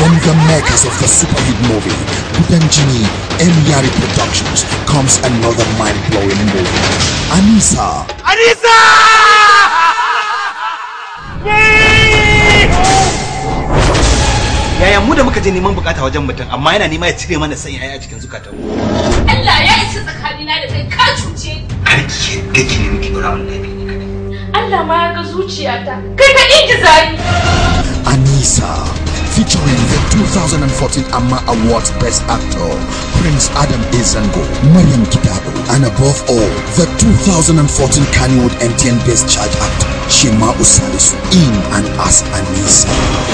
From the makers of the super hit movie, Kudanjini M. Yari Productions comes another mind-blowing movie. Anisa. Anisa! Yaya mu da muka je neman bukata wajen mutum amma yana nema ya cire mana sanya a cikin zukatan Allah ya isa tsakanina da kai ka cuce ni. Har ki gaki ne miki gura wallahi ni kadai. Allah ma ya ga zuciyata. Kai ka ingiza ni. Anisa, featuring the 2014 Amma Awards Best Actor, Prince Adam Izango, Mariam Kidado, and above all, the 2014 Kannywood MTN Best Charge Actor, Shema Usalisu, in and as Anisa.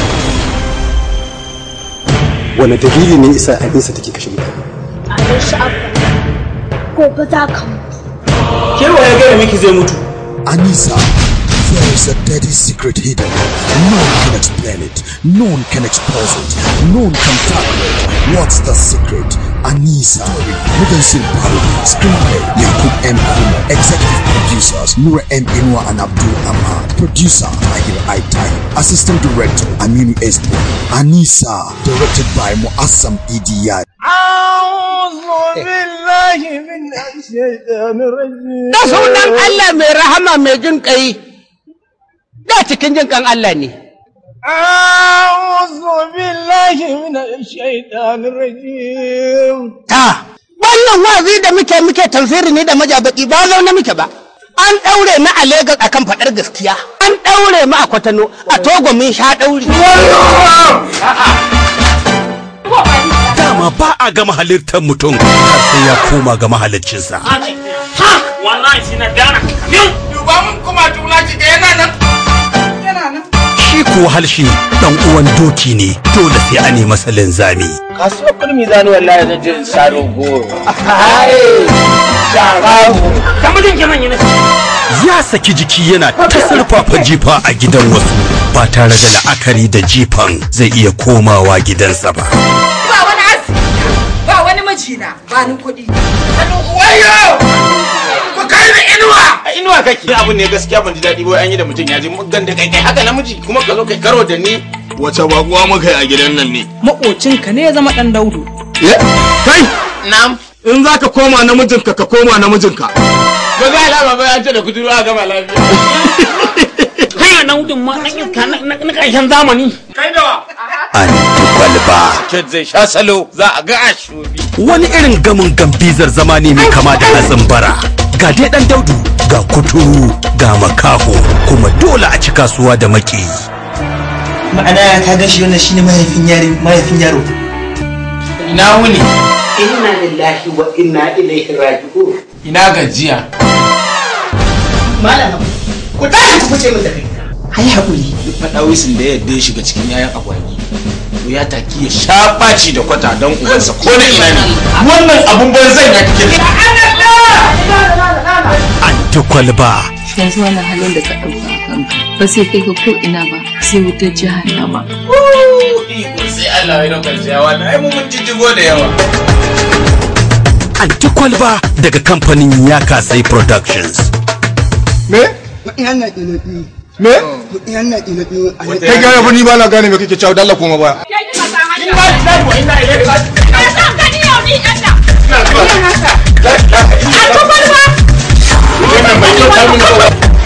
Wane dalili ne isa Anisa take kashe mutane? a shi abu gobe za ka mutu Ke wa ya gaya miki zai mutu? Anisa, there is a dirty secret hidden. No one can explain it. No one can expose it. No one can tackle it. What's the secret? Anisa. Mudansil Parody. Screenplay. Yakub M. Kuma. Executive producers. Nura M. Inwa and Abdul Ahmad. Producer. Tahir Aitai. Assistant director. Aminu Espo. Anisa. Directed by Muassam Idiyad. Da sunan Allah mai rahama mai jin kai. Da cikin jin kan Allah ne. Ta. Wannan wazi da muke muke tafsiri ne da majabaki ba zaune muke ba. An ɗaure mu a Legas akan faɗar gaskiya. An ɗaure mu a Kwatano a Togo mun sha ɗauri. Dama ba a gama halittar mutum har sai ya koma ga mahaliccinsa. wallahi shi na dana yau duba mun kuma tula ki ga yana nan yana nan Shi kuwa halshi dan uwan doki ne dole sai a nemi masa linzami. kasuwar kurmi zani wallahi zan je in saro goro kamar jin kiman yana Ya saki jiki yana ta sarfafa jifa a gidan wasu ba tare da la'akari da jifan zai iya komawa gidansa ba. Ba wani asibiti, ba wani mijina, ba ni kuɗi. wayo ku kai ni inuwa a inuwa kake ni abun ne gaskiya ban ji daɗi ba an yi da mutum ya ji muggan da kai kai haka namiji kuma ka zo kai karo da ni wace bakuwa muka yi a gidan nan ne Maƙocinka ne ya zama ɗan daudu. kai nam in za ka koma namijinka ka koma namijinka ba za a lama ba ya ce da kuduru a gama lafiya Kai na wudin ma ɗan iska na ƙarshen zamani. kai da wa An kwalba. Ked zai sha salo za a ga a shobi Wani irin gamin gambizar zama ne mai kama da hatsin bara. Ga dai dan daudu, ga kuturu, ga makaho, kuma dole a ci kasuwa da maki. Ma'ana ka ga shi wannan shine mahaifin yari mahaifin yaro. ina wuni Inna lillahi wa inna ilaihi raji'un. ina gajiya Malam, ku tashi ku fice min da kai. Ai haƙuri. duk faɗawisin da ya yadda ya shiga cikin yayan agwagi to ya taki ya sha ɓaci da kwata don ubansa ko da ina ne wannan abun banzan ya kike An kwalba. Yanzu wannan halin da ka ɗauka a kanka ba sai kai ka ko ina ba sai wutar jahannama. iko sai Allah ya daukar ciyawa na ai mun jijjigo da yawa An kwalba daga kamfanin Yakasai Productions. me me kai gane fa ni ba na gane me kake cewa dalla koma baya Kai kika san hanya. ina ina wa ina ina ina Ka san gani yau ni ɗan nan. A kwakwalwa. wannan bai kyauta mini ba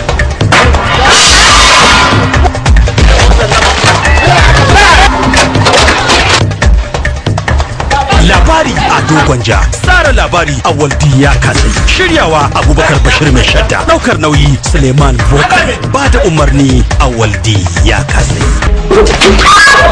Labari a dogon ja, tsara labari a waldi ya kasai. Shiryawa Abubakar Bashir mai shadda. Daukar nauyi Suleiman Voka. Ba da umarni a waldi ya kasai.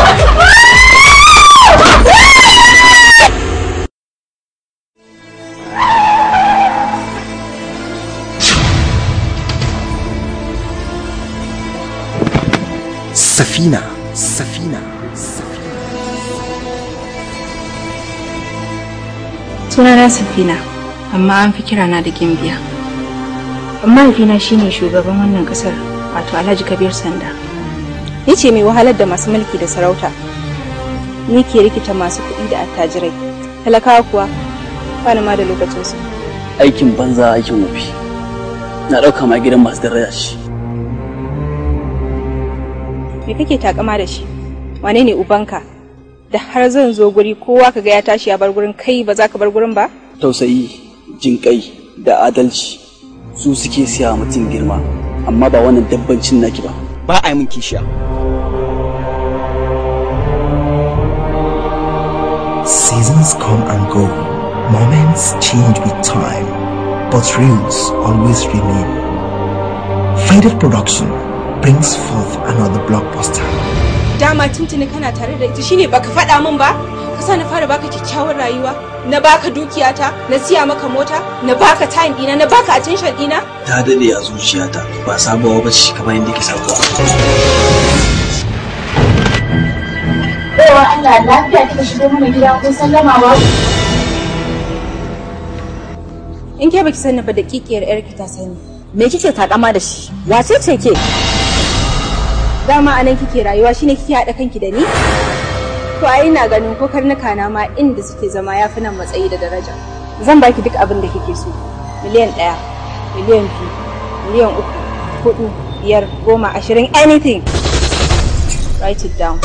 Safina, Safina, Safina. Sunana Safina, amma an fi kirana da Gimbiya. Mahaifina shine shugaban wannan kasar, wato Alhaji Kabir Sanda. Ni ce mai wahalar da masu mulki da sarauta. Ni ke rikita masu kuɗi da attajirai. Talakawa kuwa, bani ma da lokacinsu. aikin banza aikin wofi na ɗauka ma gidan masu daraja shi Me kake takama da shi? Wane ne ubanka? da har zan zo guri kowa kaga ya tashi ya bar gurin kai ba za ka bar gurin ba tausayi jinƙai da adalci su suke siya wa mutum girma amma ba wannan dabbancin naki ba ba a yi min kishiya Seasons come and go, moments change with time, but rules always remain. Faded Production brings forth another blockbuster. dama tuntuni kana tare da ita shine baka faɗa min ba ka sa na fara baka kyakkyawar rayuwa na baka dukiyata na siya maka mota na baka time dina na baka attention dina ta dade a zuciyata ba sabuwa ba ce kamar yadda ke sabuwa Baiwa Allah lafiya kika shigo mana gida ko sallama ba. in ke baki sani ba daƙiƙiyar yarki ta sani Me kike takama da shi? Wace ce ke? dama anan kike rayuwa shine kike haɗa kanki da ni to ai ina ganin ko karnuka na ma inda suke zama yafi nan matsayi da daraja zan baki duk abin da kike so miliyan ɗaya miliyan biyu miliyan uku hudu biyar goma ashirin anything write it down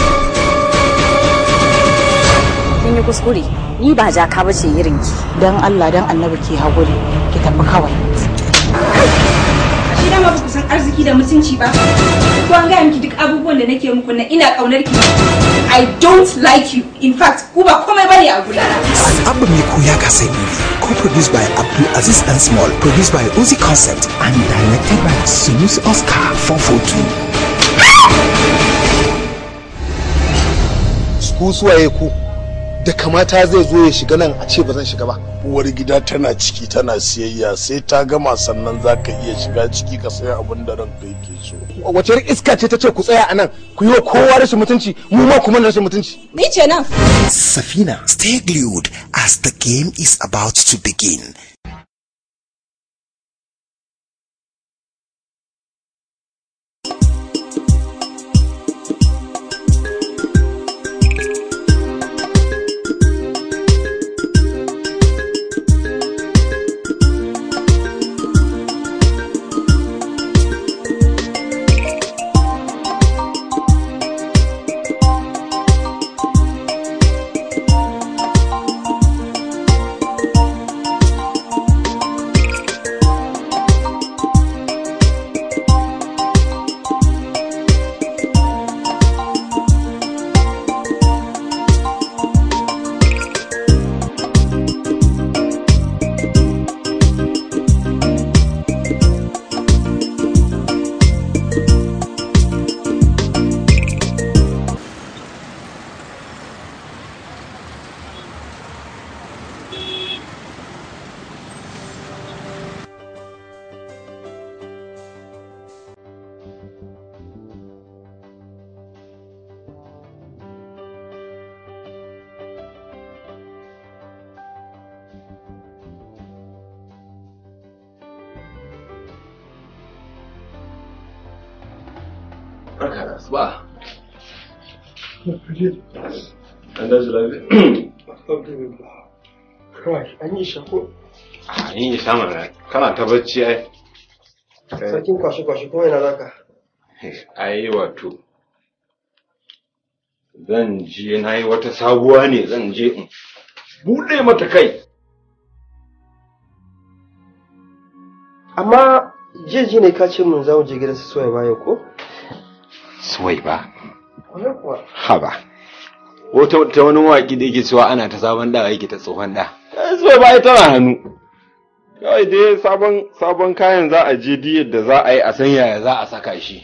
Kin yi kuskure. Ni ba jaka ba ce irin ki. Dan Allah dan Annabi ki haƙuri. Ki tafi kawai. shi dama ba ku san arziki da mutunci ba ko an gaya miki duk abubuwan da nake muku na ina ƙaunar ki I don't like you in fact ku ba komai bane a gurana Abba Miko ya kasa movie, co-produced by Abdul Aziz and Small, produced by Uzi Concept, and directed by Sunus Oscar 442. ku suwaye ku da kamata zai zo ya shiga nan a ce ba zan shiga ba uwar gida tana ciki tana siyayya sai ta gama sannan za ka iya shiga ciki ka saya abin da ranka yake so wace irin iska ce ta ce ku tsaya a nan ku yi wa kowa rashin mutunci mu ma kuma rashin mutunci ni ce nan Safina, stay glued as the game is about to begin. Barka da asuba. An dace lafiya? Kawai, an yi shako. A yin yi sama na kana ta bacci ai. Sarkin kwashe-kwashe kuma yana zaka. Ai wato. Zan je na yi wata sabuwa ne zan je in buɗe mata kai. Amma jeji ne ka ce mun za mu je gidan su soya baya ko? Suwai ba. Wani kuwa. Haba. Wata ta wani waƙi da yake cewa ana ta sabon da yake ta tsohon da. Suwai ba tana hannu. Kawai dai sabon sabon kayan za a je diyar da za a yi a san yaya za a saka shi.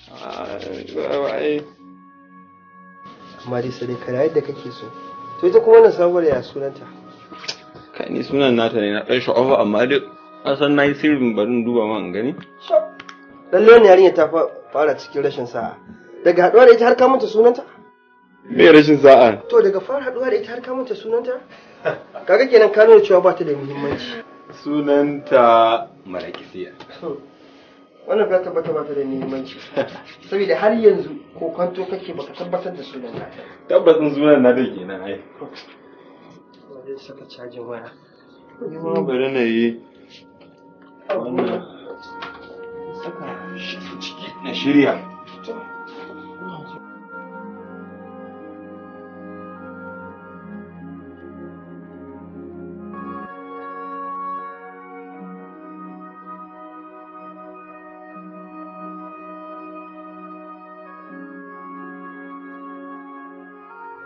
Amma dai sai ka yadda kake so. To ita kuma wannan sabuwar ya sunanta. Kai ni sunan nata ne na ɗan sha'awa amma duk an san na yi sirrin barin duba man gani. Lallai wannan yarinya ta fara cikin rashin sa'a. Daga haɗuwa da ita har ka manta sunanta? Me rashin sa'a? To daga fara haɗuwa da ita har ka manta sunanta? Kaga kenan ka nuna cewa ba ta da muhimmanci. Sunanta Marakisiya. Wannan ka tabbata ba ta da muhimmanci. Saboda har yanzu ko kwanto kake baka tabbatar da sunanta. Tabbatin sunan na da kenan ai. Wajen saka cajin waya. Ni ma bari na yi wannan Saka ciki na shirya.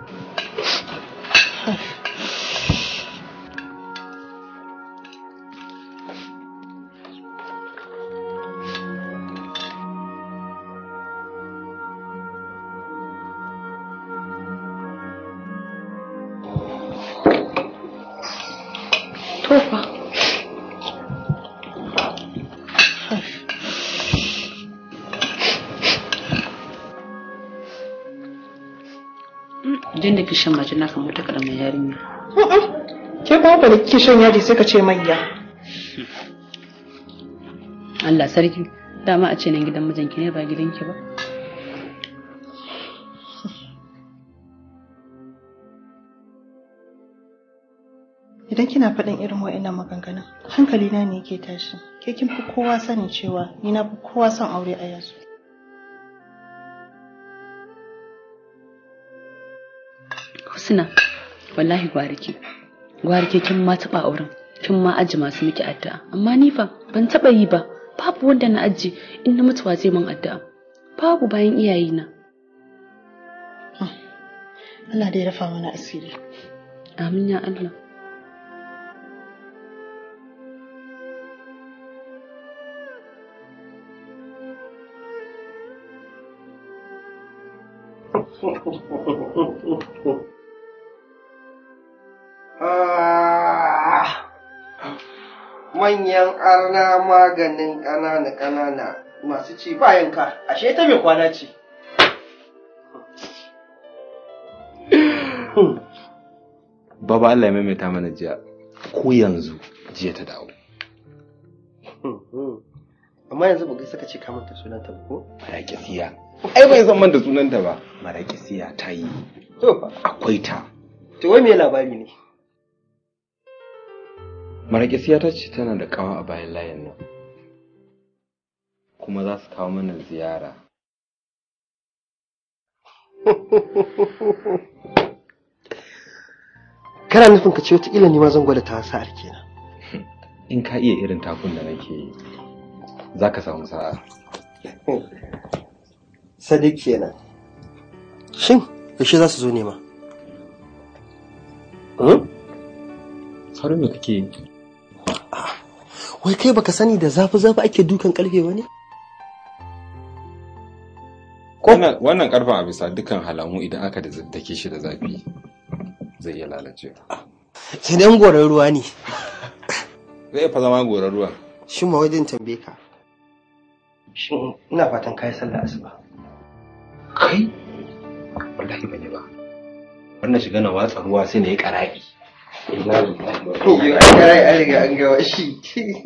Tofa. Jin da kishin mace na kan wata karamar yarinya. Ke ba da kike shan yaji sai ka ce mayya. Allah sarki, dama a ce nan gidan mijinki ne ba gidanki ba. Idan kina faɗin irin wa'annan maganganun, hankali na ne yake tashi. Ke kin fi kowa sanin cewa ni na fi kowa son aure a yanzu. Husna, wallahi gwariki. Gwariki kin ma taɓa auren, kin ma aji masu miki addu'a. Amma ni fa ban taɓa yi ba. Babu wanda na aji in na mutuwa zai min addu'a. Babu bayan iyayena. Allah dai ya rafa mana asiri. Amin ya Allah. Ah, manyan arna maganin ƙanana ƙanana masu ci bayan ka ashe ta mai kwana ce Baba Allah ya maimaita mana jiya ko yanzu jiya ta dawo. amma yanzu bugai saka ce kamanta sunanta ba ko Marakisiya. Ai bai san man da sunanta ba. Marakisiya ta yi. to fa Akwai ta. to wai me labari ne Marakisiya ta ce tana da kawa a bayan layin nan. Kuma za su kawo mana ziyara. kana nufin ka ce wataƙila ni ma zan gwada ta sa'ar kenan In ka iya irin takun da nake yi, za ka samu sa'a. sadiq kenan shin yaushe za su zo nema Sauran me kake yi? wai kai baka sani da zafi zafi ake dukan karfe ba ne Wannan wannan karfin a bisa dukkan halamu idan aka da dake shi da zafi zai iya lalacewa. sai dan goran ruwa ne Zai fa zama gorar ruwa. shin ma wajen tambaye ka shin ina fatan kai sallah asuba Kai? Wallahi ban yi ba. Wannan shiga na watsa ruwa sai na yi ƙara'i. Ina Yo, an gara an riga an gawa shi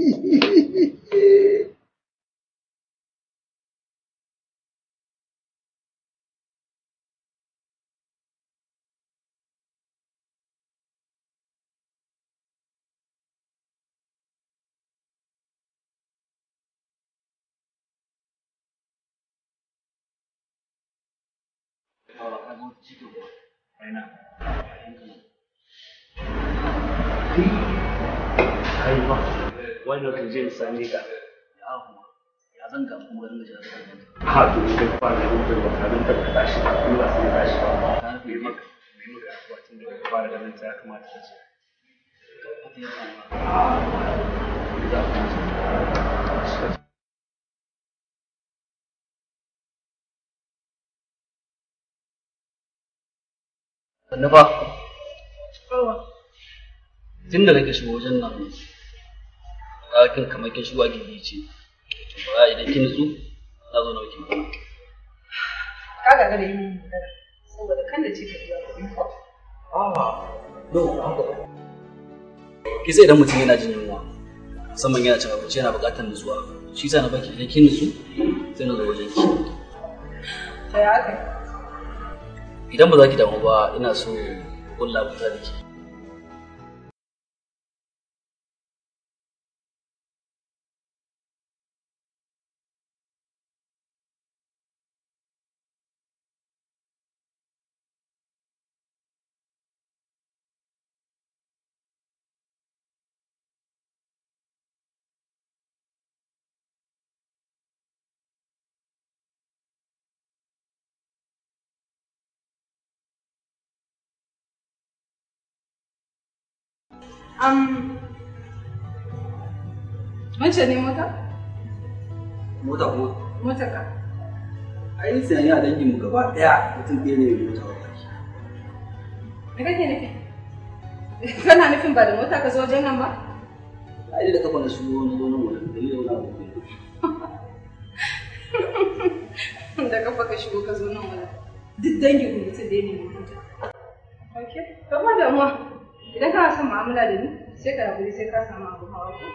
wannan kan je same ka ya zan ga kuma garin da ha to kai fa da mutum ba ka dan ka tashi ba kuma sai ka tashi ba na fi maka mai maka wato da ka fara ganin ta kamata ka ce Sannu fa. Tun da nake shigo wajen nan, kin kamar kin shigo a gindi ce. Ba idan kin nutsu, na zo na wakil kuma. Ka ga gane yin magana saboda kan da ce ka biya kuɗi ko. No, haka ba. Ki sai idan mutum yana jin yunwa, musamman yana cin abinci yana buƙatar nutsuwa. Shi sa na baki idan kin nutsu, sai na zo wajen ki. Ta ya aka yi? Idan ba za ki damu ba, ina so kulla kusa da ke. Um, Mace ne mota? Mota ko? Mota ka. Ai sai ya dangin mu gaba daya mutum ɗaya ne mai mota wallahi. Me kake nufi? Kana nufin ba da mota ka zo wajen nan ba? Ai da kafa na su wani zo nan wurin da yau na gobe. Da kafa ka shigo ka zo nan wala. Duk dangin ku mutum ɗaya ne mai mota. Ok, kama damuwa. Idan kana son mu'amala da ni, sai ka haƙuri sai ka samu abu hawa ko?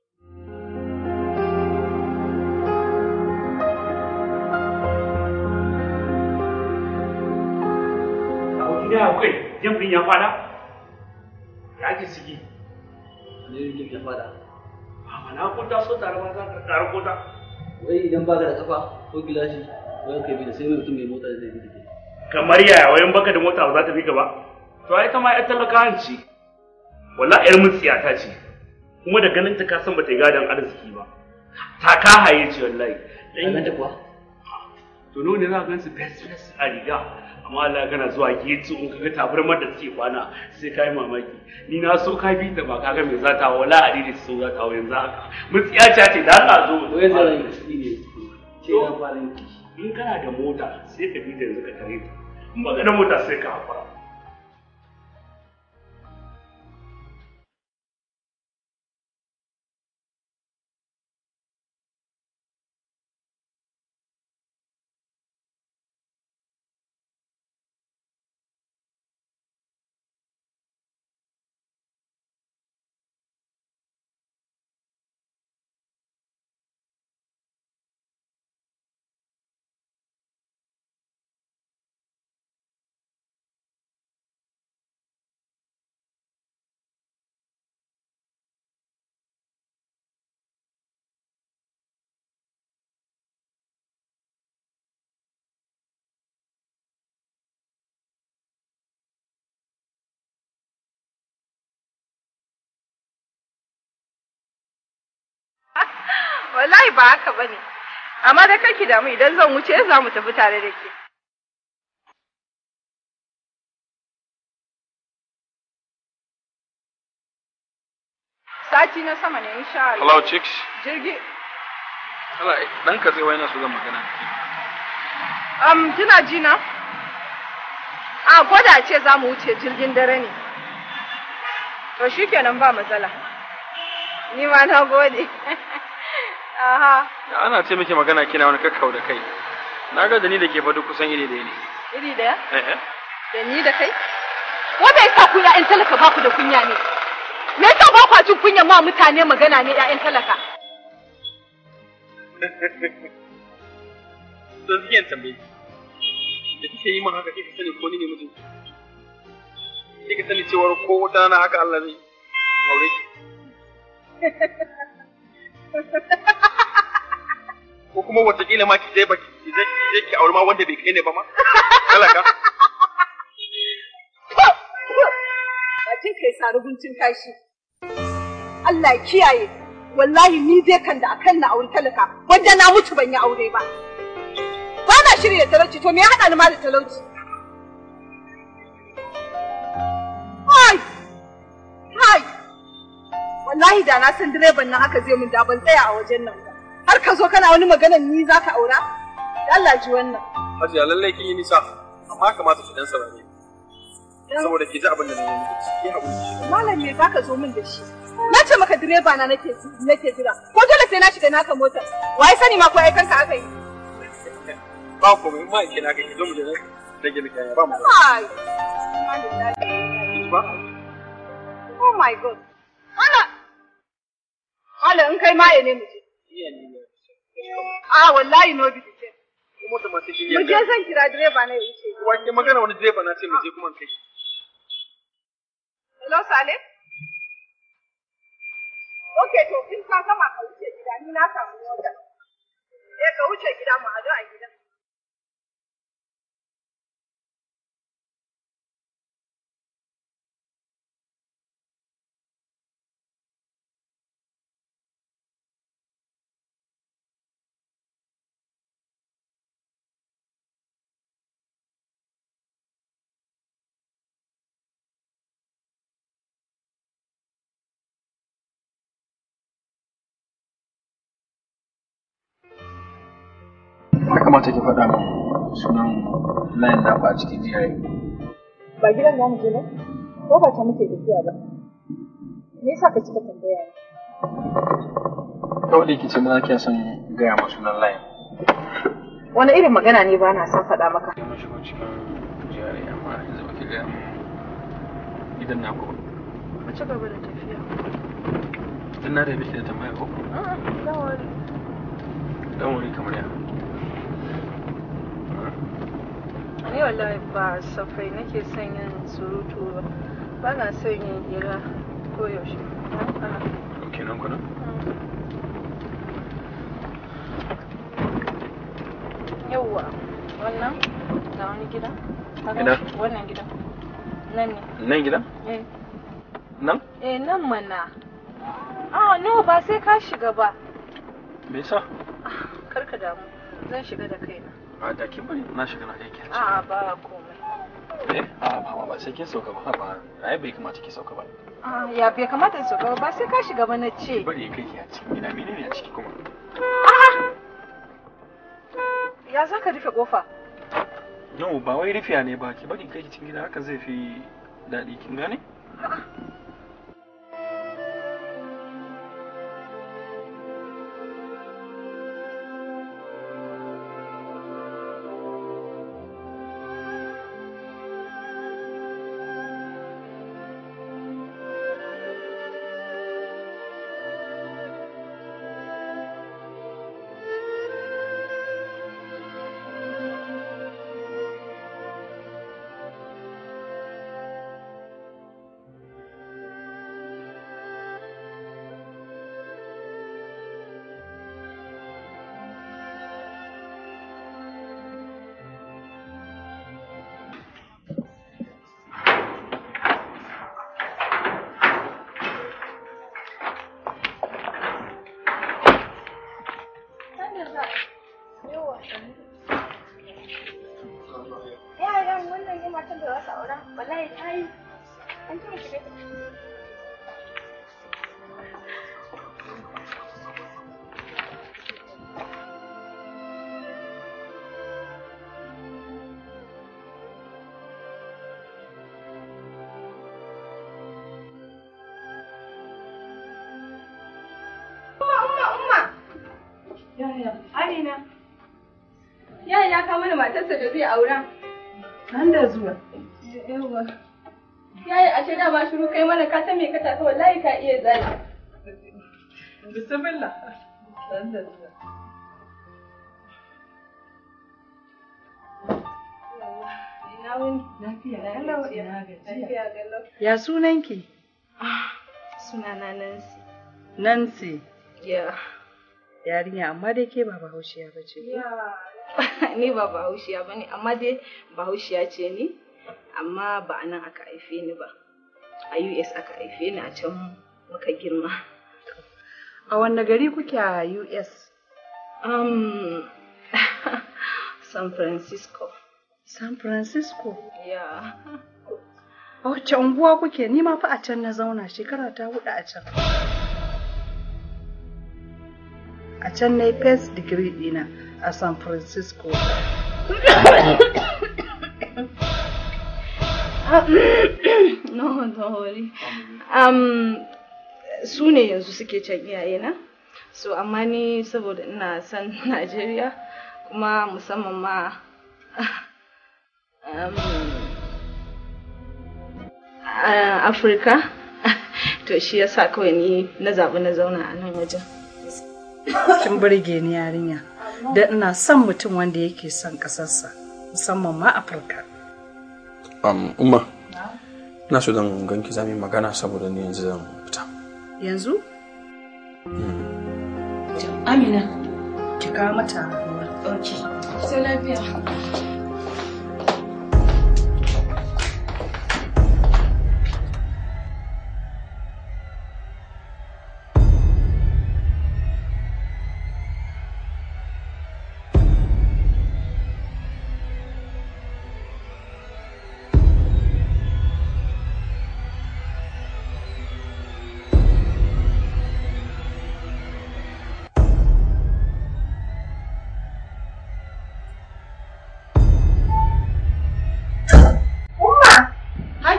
aboki da akwai jamfin ya fada ya ake ciki Ne yake ya fada. ba na ko ta so tare ba za ka tare ko ta Wai idan ba ka da kafa ko gilashi wai kai bi da sai mai mutum mai mota da zai bi da kai. kamar yaya wayan baka da mota ba za ta bi ka ba to ai ta ma yar talakawan ce wallahi yar mutsiyata ce kuma da ganin ta ka san bata yi gadon arziki ba ta ka haye ce wallahi dan ganta kuwa to ne za ka gansu best best a riga amma Allah kana zuwa getu in kaga tabarmar da take kwana sai kai mamaki ni na so ka bi ta ba kaga me za ta wala a dide so za ta hawo yanzu haka mutsiya ce da Allah zo Wai zai rai shi ne. Ce na fara yin in kana da mota sai ka bi ta yanzu ka tare ta in ba ka da mota sai ka hakura Wallahi ba haka bane. Amma da kake damu idan zan wuce za mu tafi tare da ke. Sati na sama ne insha Allah. Hello chicks. Jirgi. Allah dan ka zai wayana su zan magana. Um, kina ji na? A gwada ce za mu wuce jirgin dare ne. To shikenan ba matsala. Ni ma na gode. Aha. Ya ana ce miki magana kina wani kakkau da kai. Na ga da ni da ke fa duk kusan iri ɗaya ne. Iri daya? Eh eh. Da ni da kai? Wanda ya sa ku ya'yan talaka ba ku da kunya ne? Me yasa ba kwa jin kunya ma mutane magana ne ya'yan talaka? To ziyan tambaye. Da kike yi min haka kike sani ko ni ne mijin. Kike sani cewar ko wata rana haka Allah zai aure ki. Ko kuma wataƙila ma ki je ba ki je ki je ki aure ma wanda bai kai ne ba ma. Talaka. Bakin kai sari guntun kashi. Allah ya kiyaye. Wallahi ni dai kan da akan na aure talaka wanda na mutu ban yi aure ba. Ba na shirya talauci to me ya haɗa ni ma da talauci? Hai! Hai! Wallahi da na san direban nan haka zai mun da ban tsaya a wajen nan ba. Har ka zo kana wani maganan ni za ka aura? Da Allah ji wannan. Hajiya lallai kin yi nisa amma kamata ki dan saurare. Saboda ki ji abin da na yi miki ki haƙuri. Malam me zaka zo min da shi? Na ce maka direba na nake nake jira. Ko dole sai na shiga naka motar. Wai sani ma ko aikanka aka yi? Ba komai ma ke na gani zo mu je nan rage miki hanya ba mu. Ai. Ba? Oh my god. Ana Ala in kai maye ne mu je. Iya ne ne. Ah wallahi no bi ce. Kuma ta mace shi Mu je zan kira direba na ya wuce. Wake magana wani direba na ce mu je kuma kai. Hello Sale? Okay to in ka gama ka wuce gida ni na samu mota. Eh ka wuce gida mu haɗu a gida. kamata ki faɗa min sunan layin naku a cikin jiyayi. Ba gidan za mu je ba? Ko ba ta muke tafiya ba? Me yasa ka cika tambaya ni? Kawai da ki ce na kiya son gaya ma sunan layin. Wani irin magana ne ba na son faɗa maka? Mun shigo cikin jiyayi amma yanzu ba ki gaya min gidan naku ba. Mu ci gaba da tafiya. Dan na da biki da tambaya ko? A'a, don't worry. Dan wuri kamar ya. Ni wallahi ba safai nake son yin surutu ba. Ba na son yin hira ko yaushe. Ok nan kuna? Yawwa, wannan ga wani gida. Kaga Ina? Wannan gida. Nan ne. Nan gidan? Eh. Nan? Eh nan mana. Ah no ba sai ka shiga ba. Me yasa? Kar ka damu. Zan shiga da kaina. A da kin bari na shiga na aiki. A'a ba komai. Eh? A ba ba sai kin sauka ba ba. Ai bai kamata ki sauka ba. Ah ya bai kamata in shiga ba ba sai ka shiga ba na ce. Bari kai ki a cikin gida menene a ciki kuma? Ya za ka rufe kofa? No ba wai rufiya ne ba ki bari kai ki cikin gida haka zai fi daɗi kin gane? Yaran wannan ne matan da za su aura. Wallahi ta yi. An ce mu shiga Umma, umma, umma. Yaya, Amina. Yaya ya kawo mana matarsa da zai aura. Nan da zuwa. Yawwa. Yaya ashe da ba shiru kai mana ka san me ka tafi wallahi ka iya zali. Bismillah. Nan da zuwa. Ina wuni? Lafiya Ina kalau, gajiya. ina gajiya. Lafiya kalau. Ya sunanki? Sunana Nancy. Nancy. Ya. Yarinya amma dai ke ba bahaushiya ba ce. Ya. Ni ba bahaushiya ba ne, amma dai bahaushiya ce ni, amma ba a nan aka haife ni ba. A US aka haife ni a can muka girma. A wanne gari kuke a US? Um, San Francisco. San Francisco? Ya. A wacce unguwa kuke? Ni ma fa a can na zauna shekara ta hudu a can. A can na yi first degree ɗina a San Francisco. no, don't worry. Um, su ne yanzu suke can iyayena. So, amma ni saboda ina son Najeriya kuma musamman ma um, a Afirka. to shi yasa kawai ni na zaɓi na zauna a nan wajen. Kin burge ni yarinya. Da ina son mutum wanda yake son ƙasarsa, musamman ma Afirka. Um, umma. Ina so zan ganki za mu yi magana saboda ni yanzu zan fita. Yanzu? Amina, ki kawo mata ruwa. Ok. Sai lafiya.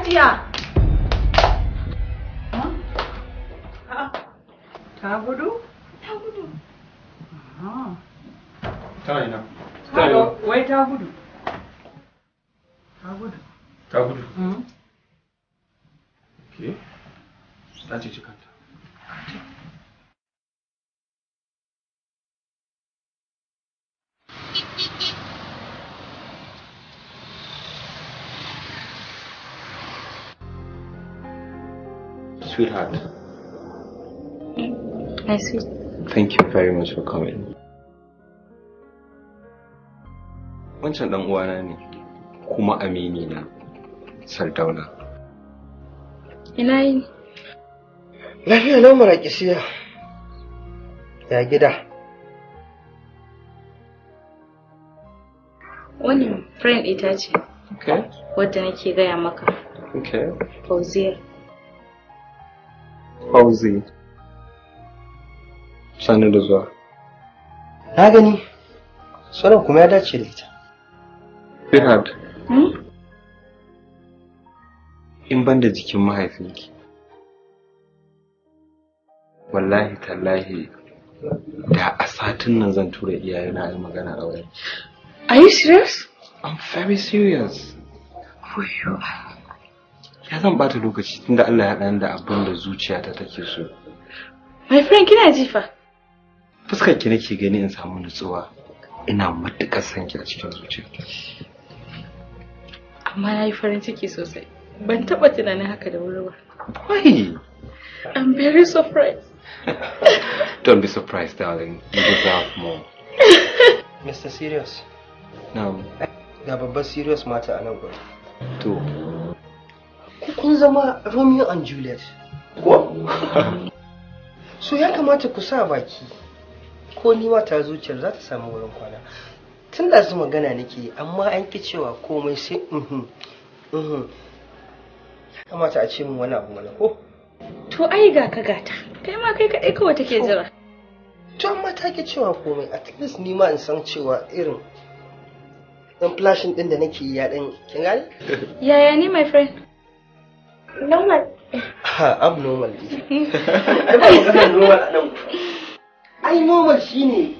Hajiya. Ta gudu? Ta gudu. Tana ina. Wai ta gudu. Ta gudu. Ta gudu. Ke? Ta ce ci kanta. Sweetheart, My sweet. thank you very much for coming. Wancan ɗan uwana ne, kuma amini na, Sardauna. Ina yi. Lafiya lau maraƙisiya. Ya gida. Wani friend ita ce Okay, wadda nake gaya maka. okay. Fauziya. Fauzi. Sani da zuwa. Na gani. Sunan kuma ya dace da ita. Sweetheart, Hmm? in ban da jikin mahaifinki. Wallahi tallahi da a satin nan zan tura iyayena a yi magana aure. Are you serious? I'm very serious. Ya zan bata lokaci tunda Allah ya ɗan da abin da zuciyata take so. My friend kina jifa. Fuskar ki nake gani in samu nutsuwa. Ina matuƙar son ki a cikin zuciyata. Amma na yi farin ciki sosai. Ban taɓa tunanin haka da wuri ba. Why? I'm very surprised. Don't be surprised, darling. You deserve more. Mr. Serious. Now, Ga babbar serious mata a nan gurin. to, Ku kun zama Romeo and Juliet. Ko? So ya kamata ku sa baki. Ko ni ma ta zuciyar za ta samu wurin kwana. Tun da su magana nake yi, amma an ki cewa komai sai mhm mhm. Ya kamata a ce min wani abu mana ko? To ai ga ka gata. Kai ma kai kaɗai kawai take jira. To amma ta ki cewa komai at least ni ma in san cewa irin dan flashing din da nake yi ya dan kin gane? Yaya ne my friend? Normal. Ha abnormal ne. Ai ba maganar normal a nan. Ai normal shine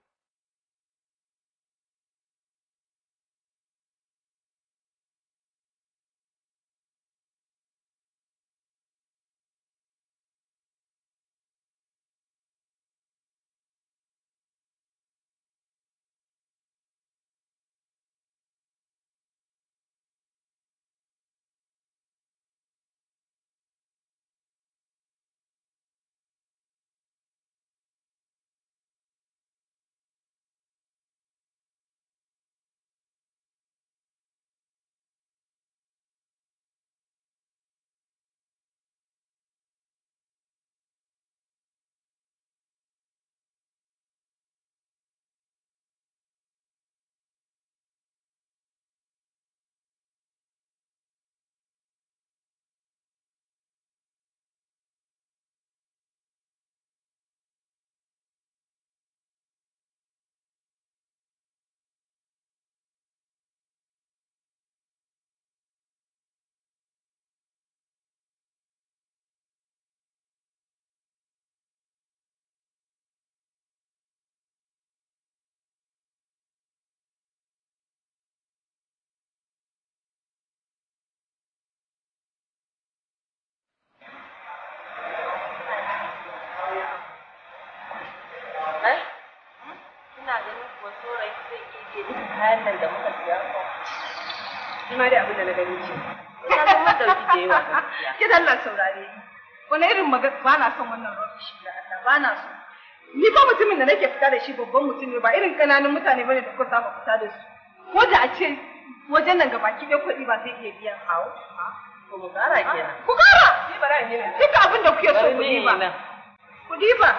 Ina ganin kuwa saurayi zai iya je duka kayan nan da muka siya ko. Ni ma dai abin da na gani ce. Ina ga mun dauki da yawa gaskiya. Ki Allah saurare ni. Wani irin magana ba na son wannan rubbish da Allah ba na so. Ni fa mutumin da nake fita da shi babban mutum ne ba irin kananun mutane bane da kuka saba fita da su. Ko da a ce wajen nan gabaki ɗaya kuɗi ba zai iya biyan hawo. Ko mu kara kenan. Ku kara! Ni ba ra'ayi ne. Duka abin da kuke so ku diba. Ku diba.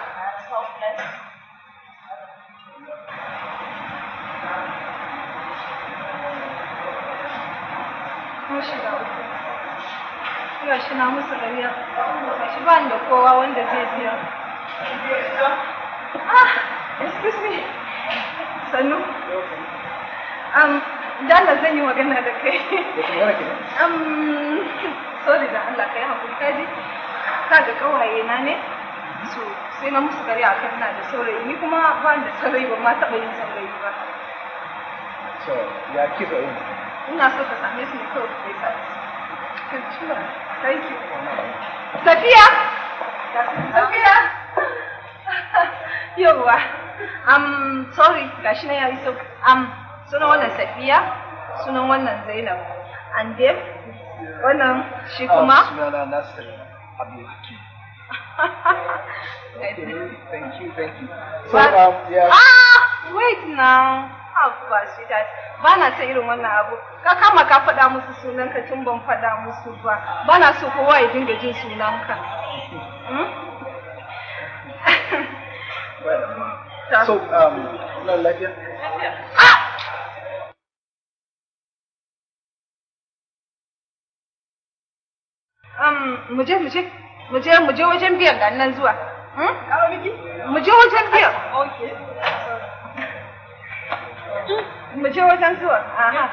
Kun shiga uku. Ina shi na musu ƙarya. Shi ba ni da kowa wanda zai biya. Ah, excuse me. Sannu. Um, da Allah zan yi magana da kai um sorry da Allah kai hakuri ka ji ka ga kawaye na ne so sai na musu gari akan ina da saurayi ni kuma ba ni da saurayi ba ma taɓa yin saurayi ba so ya kisa yin ina so ka same su ne kawai ku gaisa da su Thank you. Safiya? Safiya? Yawwa. Um, sorry, gashi na yayi so. Um, sunan wannan Safiya, sunan wannan Zainab. And then, wannan shi kuma? sunana Nasir Abdul Hakim okay thank you thank you so What? um yeah Ah, wait now. Haba sweetheart. Ba na son irin wannan abu. Ka kama ka faɗa musu sunanka tun ban faɗa musu ba. Ba na so kowa ya dinga jin sunanka. Hmm? so um na lafiya Um, muje muje muje muje wajen biyan ga nan zuwa. Hmm? Muje wajen biyan. Okay. Muje wajen zuwa. Aha.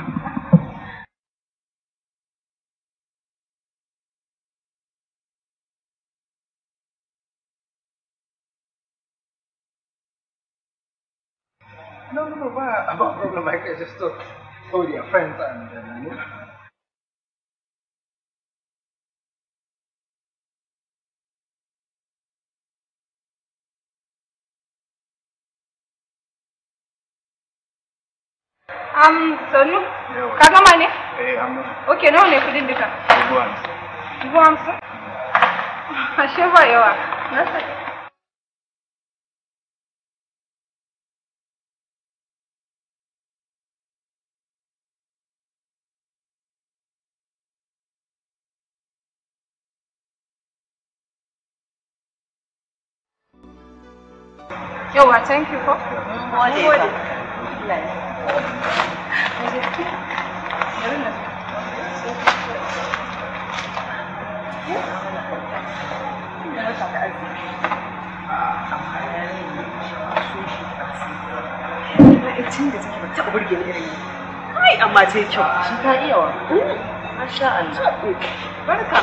no no no ba ba problem I can just talk so they are friends and uh, you know Um, Sanu, ka gama ne? eh amma Okay, nawa ne kudin duka? dubu hamsin Dubu hamsin? Ashe ba yawa. Na sani. Yawa, thank you ko? Mun gode. Bari na tun da take ba taɓa burge ni irin kai amma ta yi kyau shi ta iya wa masha Allah barka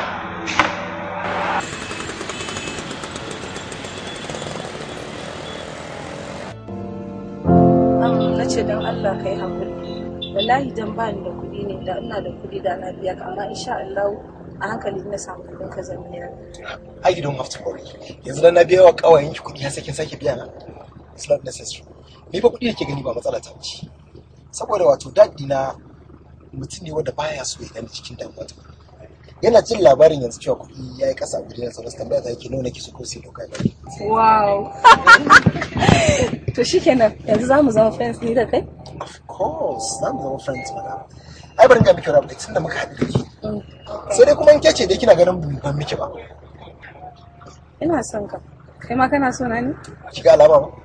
na ce don Allah ka yi haƙuri wallahi dan ba ni da kuɗi ne da ina da kuɗi da na biya ka amma insha Allah a hankali na samu kuɗin ka zan biya I you don't have to worry. Yanzu dan na biya wa kawayen ki kuɗi har sai kin sake biya na. It's not necessary. Ni fa kuɗi yake gani ba matsala ta ce. Saboda wato daddi na mutum ne wanda baya so ya gani cikin damuwa ta. Yana jin labarin yanzu cewa kuɗi ya yi ƙasa a gudun sauransu tambaya ta yake nuna ki so ko sai ɗauka ba. wow to shikenan yanzu za mu zama friends ni da kai Of course, za mu zama friends mana. Ai bari ga miki wani abu tunda muka haɗu da ke. Sai dai kuma in ke ce dai kina ganin ban miki ba. ina son ka kai ma kana so na ne Ki ga alama ba.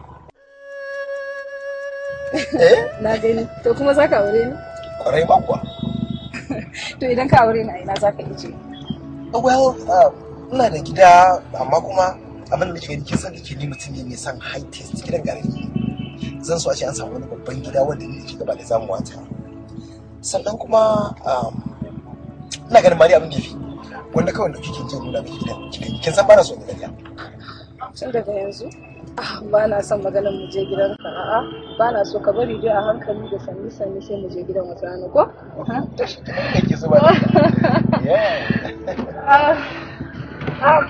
na gani to kuma za ka aure ni Kwarai ma kuwa. to idan ka aure ni a ina za ka ije Well, um, ina da gida amma kuma abin da nake kin san kike ni mutum ne mai son high taste gidan gare zan so a ce an samu wani babban gida wanda ni ke gaba da zamu wata sannan kuma um, ina ganin mari abin da yafi wanda kawai da kike jin nuna miki gidan kin kin san bana so da gariya tun daga yanzu ah, ba na son maganar mu je gidan ka a'a ba na so ka bari dai a hankali da sanni sanni sai mu je gidan wata rana ko to shi kake so ba yeah Ah, ah.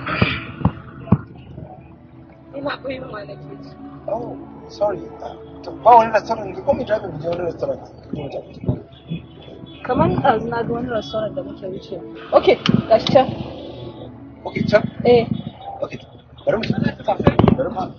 ina fa yin ma nake ji oh sorry uh, to ba wani restaurant ki kuma drive mu je wani restaurant ki mu tafi kamar ɗazu na ga wani restaurant da muke wuce ok gashi can okay can eh okay bari mu bari mu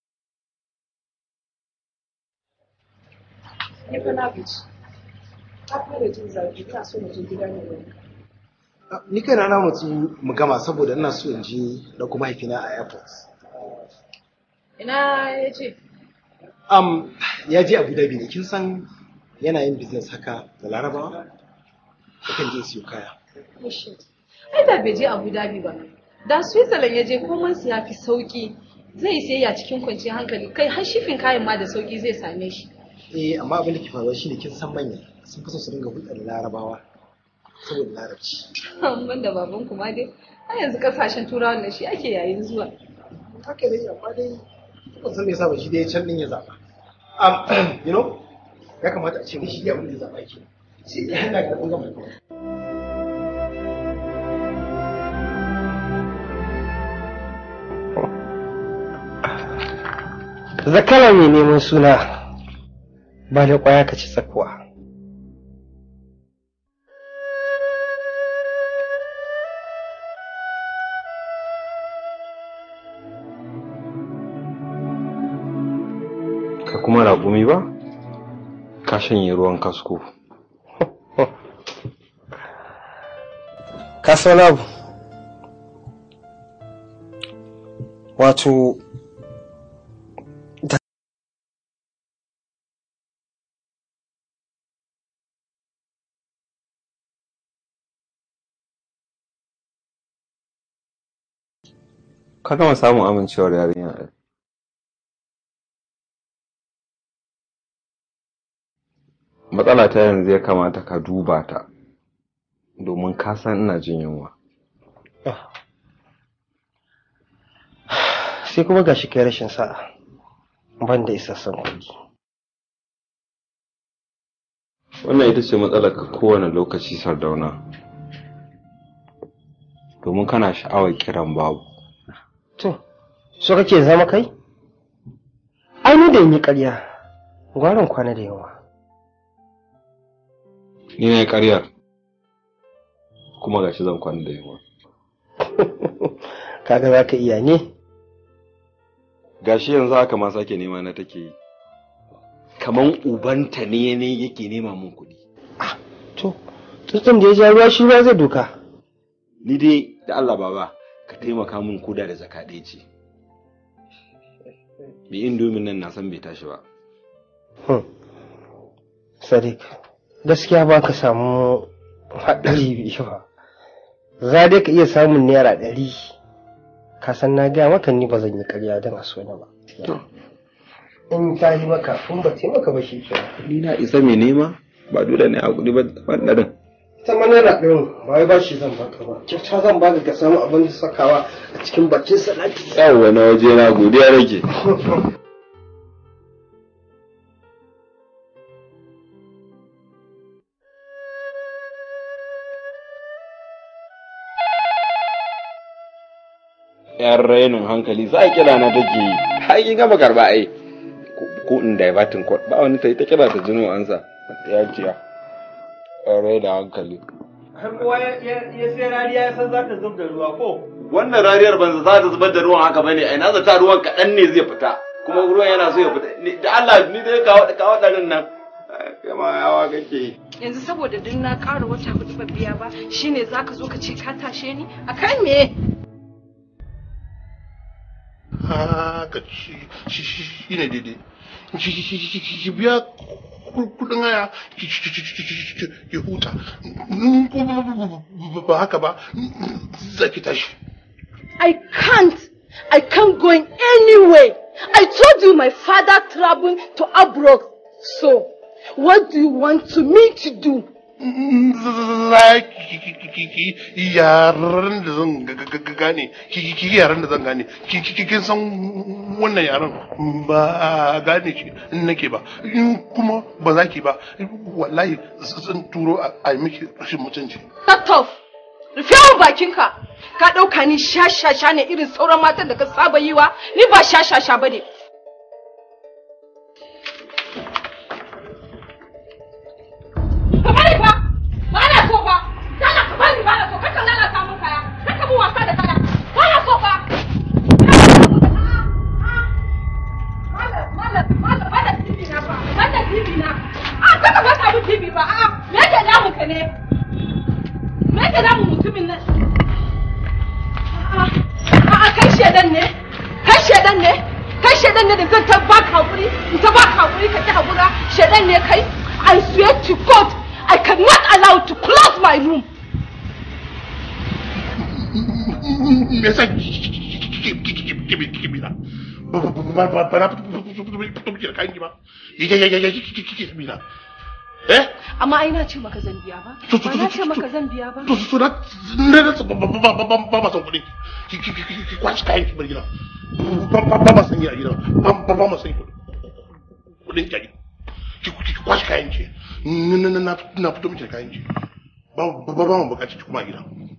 ni fa na gaji ta fara jin zafi ta so mu je gida ne wani Ni kai na mutu mu gama saboda ina so in je da kuma mahaifina a airport. ina ya ce Um, ya je Abu Dhabi ne, kin san yana yin business haka da Larabawa? Yakan je siyo kaya. ai da bai je abu dhabi ba da switzerland ya je komai su ya fi sauki zai sayayya cikin kwanciyar hankali kai har shifin kayan ma da sauki zai same shi Eh, amma abin da ke faruwa shine kin san manya sun fi so su dinga hulɗar da Larabawa saboda Larabci. ban da baban kuma dai a yanzu kasashen turawan da shi ake yayin zuwa Haka dai amma dai ban san me yasa ba shi dai can din ya zaba. Um, you know, ya kamata a ce mishi ya abin da ya zaba ke. Sai ya hana ga kun gama. zakara mai neman suna ba da kwaya ka ci tsakuwa ka kuma raƙumi ba ka shanye ruwan kasko ka san abu wato ka gama samun amincewar yarinya ai. matsala ta yanzu ya kamata ka duba ta domin ka san ina jin yunwa sai kuma gashi kai rashin sa'a ban da isassun kuɗi wannan ita ce matsalar ka kowane lokaci sardauna domin kana sha'awar kiran babu to so kake zama kai ai ni da in yi ƙarya gwarin kwana da yawa ni na yi ƙaryar kuma gashi zan kwana da yunwa kaga za ka iya ne gashi yanzu haka ma sake nema na take yi kaman ubanta ne ne yake nema mun kuɗi to tutsun da ya ja ruwa shi ruwa zai doka ni dai da Allah baba ka taimaka mun koda da zaka ɗaya ce bi indomin nan na san bai tashi ba Hmm. Sadiq, gaskiya ba ka samu haɗari biyu ba. Za dai ka iya samun naira ɗari. Ka san na gaya maka ni ba zan yi ƙarya don a so na ba. In ta yi maka, in ba ta yi maka ba shi ke. ni na isa mai nema ba dole ne a kuɗi ba ban ɗarin Ita ma naira ɗin ba wai ba shi zan baka ba. Kyauta zan baka ka samu abin da sakawa a cikin bakin salati. yawwa na waje na godiya nake yan rainin hankali za a kira na take yi har kin gama karba ai ko in divertin code ba wani ta yi ta kira ta jino ansa ya ciya yan rainin hankali Har kowa ya sai rariya ya san za ta zub da ruwa ko? wannan rariyar banza za ta zubar da ruwan haka bane ai na zata ruwan kaɗan ne zai fita kuma ruwan yana so ya fita Ni- da Allah ni dai kawo kawo ɗarin nan kama yawa kake yi yanzu saboda duk na ƙara wata hudu ba biya ba shine zaka zo ka ce ka tashe ni akan me haka shi shi- shi shi ne daidai ki ki- ki- ki- ki- ki biya ku- kudin haya ki ki- ki- ki- ki- ki- ki huta In ko ba- ba- ba- ba haka ba za ki tashi I can't. I can't go in anywhere. I told you my father traveled to abroad. So, what do you want to me to do? za ki ki- ki- ki- ki yaran da zan ga- ga- ga- gane ki ki- ki yaran da zan gane ki ki- ki- kin san wannan yaran ba gane shi nake ba in kuma ba za ki ba wallahi zan turo a a yi miki rashin mutunci Shut off. Rufe wa bakinka. Ka ɗauka ni shashasha ne irin sauran matan da ka saba yi wa? Ni ba shashasha ba ne. Ka bari fa! Ba na so fa! Dala ka bari ba na so! Kaka lalata mun kaya! Kaka mun wasa da kaya! Ba na so fa! Malam, malam, malam, bada TV na fa! Bada TV na! Ah, kaka bata mun TV ba! Ah, me mutumin nan a'a kai shedan ne kai shedan ne kai shedan ne da zan ta baka hakuri in ta baka hakuri ka ki hakura shedan ne kai I swear to God I cannot allow to close my room me yasa kibira ba na fito miki da kayan ki ba ya ya ya ya kike kibira eh amma ai na ce maka zan biya ba ba na ce maka zan biya ba to to na na na ba ba ba ba ba son kuɗi ki ki ki ki kwashi kayan ki bar gida ba ba ba ba san gida gida ba ba ba ma san kuɗin ki ki ki kwashi kayan ki na na na na fito miki da kayan ki ba ba ba mu bukaci ki kuma gida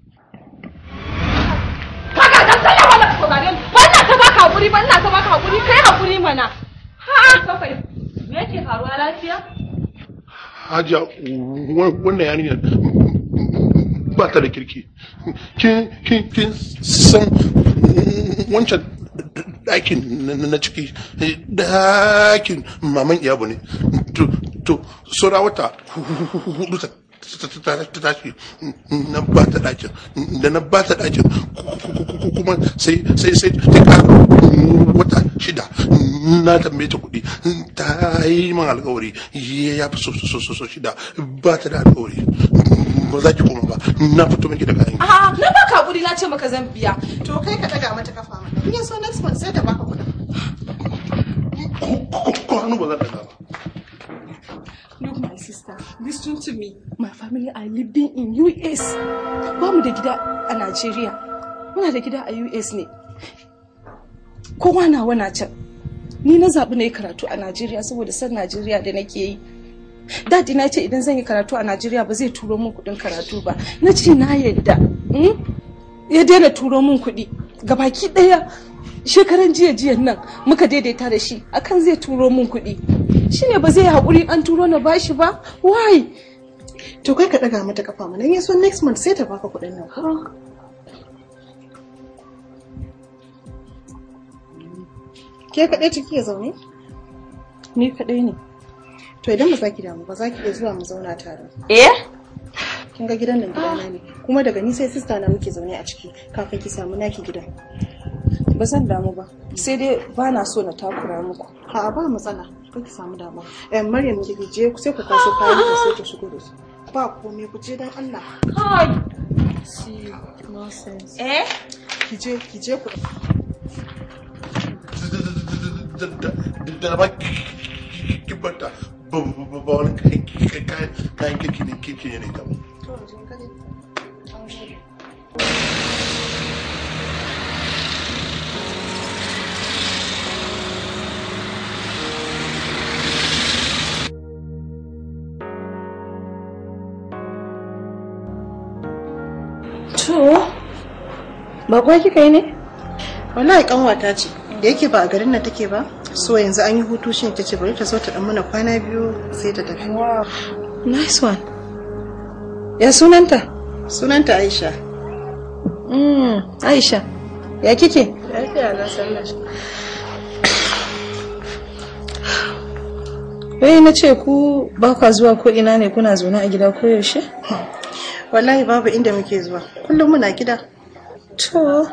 kaga dan sallah wannan ka saurare ni wannan ta baka hakuri ba ina ta baka hakuri kai hakuri mana ha kafai me yake faruwa lafiya hajiya wannan yarinyar ba ta da kirki kin kin kin san wancan ɗakin na ciki ɗakin maman iyabu ne to to saura wata hudu ta ta tashi na ba ta ɗakin da na ba ta ɗakin kuma sai sai sai ta ƙara wata shida na tambaye ta kuɗi ta yi min alkawari ya fi so so so shida ba ta da alkawari ba za ki koma ba na fito miki da kayan a na baka hakuri na ce maka zan biya to kai ka daga mata kafa mana in ya so next month sai ta baka kuɗin ko hannu ba zan daga ba Look, my sister, listen to me. My family are living in US. Ba mu da gida a Najeriya. Muna da gida a US ne. Kowa na wana can. Ni na zaɓi na yi karatu a Najeriya saboda san Najeriya da nake yi. Dadi na ce idan zan yi karatu a Najeriya ba zai turo min kuɗin karatu ba. Na ce na yadda. Ya daina turo min kuɗi. Gabaki ɗaya shekaran jiya jiyan nan muka daidaita da shi akan zai turo min kuɗi. shine ba zai haƙuri an turo na bashi ba why to kai ka daga mata kafa mana in so next month sai ta baka kuɗin nan ke kaɗai ciki ya zaune ni kaɗai ne to idan ba za ki damu ba za ki iya zuwa mu zauna tare eh kin ga gidan nan gidana ne kuma daga ni sai sista na muke zaune a ciki kafin ki samu naki gidan ba zan damu ba sai dai ba na so na takura muku a ba matsala kar ki samu damuwa eh maryam ki je sai ku kwaso kayan ku sai ki shigo da su ba komai ku je dan Allah kai see nonsense eh ki je ki je ku da ba ki bata ba ba wani kayan kayan kirki ne kirki ne ta To, bakwa kika yi ne? wallahi kanwata ce da yake ba a garin nan take ba so yanzu an yi hutu shi ta ce bari ta zo ta dan mana kwana biyu sai ta tafi Nice one. Ya sunanta? sunanta Aisha Mm, Aisha. Ya kike? lafiya na sallah Wai na ce ku ba kwa zuwa ko ina ne kuna zaune a gida ko yaushe? wallahi babu inda muke zuwa kullum muna gida To.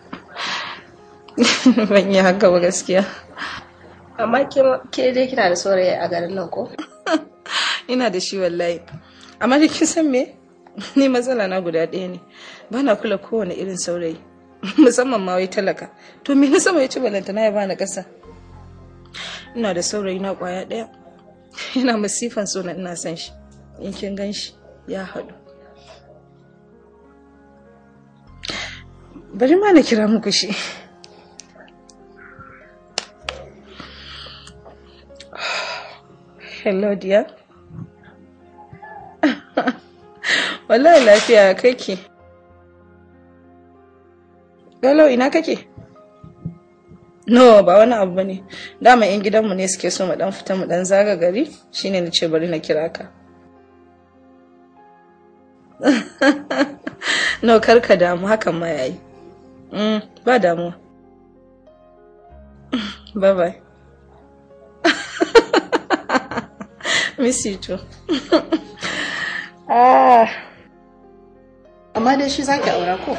Ban yi haka ba gaskiya. Amma ke dai kina da saurayi a garin nan ko? Ina da shi wallahi. Amma da kin san me? Ni matsala na guda ɗaya ne. Ba na kula kowane irin saurayi. Musamman ma wai talaka. To me na sama ya ci balanta na ya bani ƙasa. Ina da saurayi na ƙwaya ɗaya. Yana masifan so na ina son shi. In kin gan shi ya haɗu. Bari ma na kira muku shi. Hello dear. Wallahi lafiya kake. Hello ina kake? No, ba wani abu bane. Dama yan gidanmu ne suke so mu dan fita mu dan zaga gari, shine na ce bari na kira ka. no, kar ka damu hakan ma yayi. Mm, ba damuwa. bye bye. Miss you too. ah. amma dai shi zaki aura ko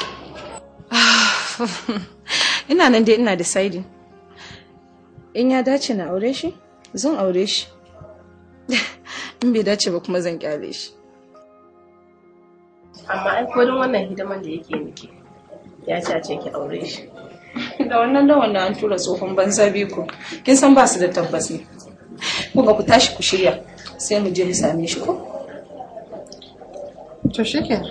ina nan dai ina deciding in ya dace na aure shi zan aure shi in bai dace ba kuma zan kyale shi amma ai kodin wannan hidiman da yake miki ya ce a ce ki aure shi da wannan da wannan an tura tsohon banza biyu kin san ba su da tabbas ne ku ga ku tashi ku shirya sai mu je mu same shi ko to shikenan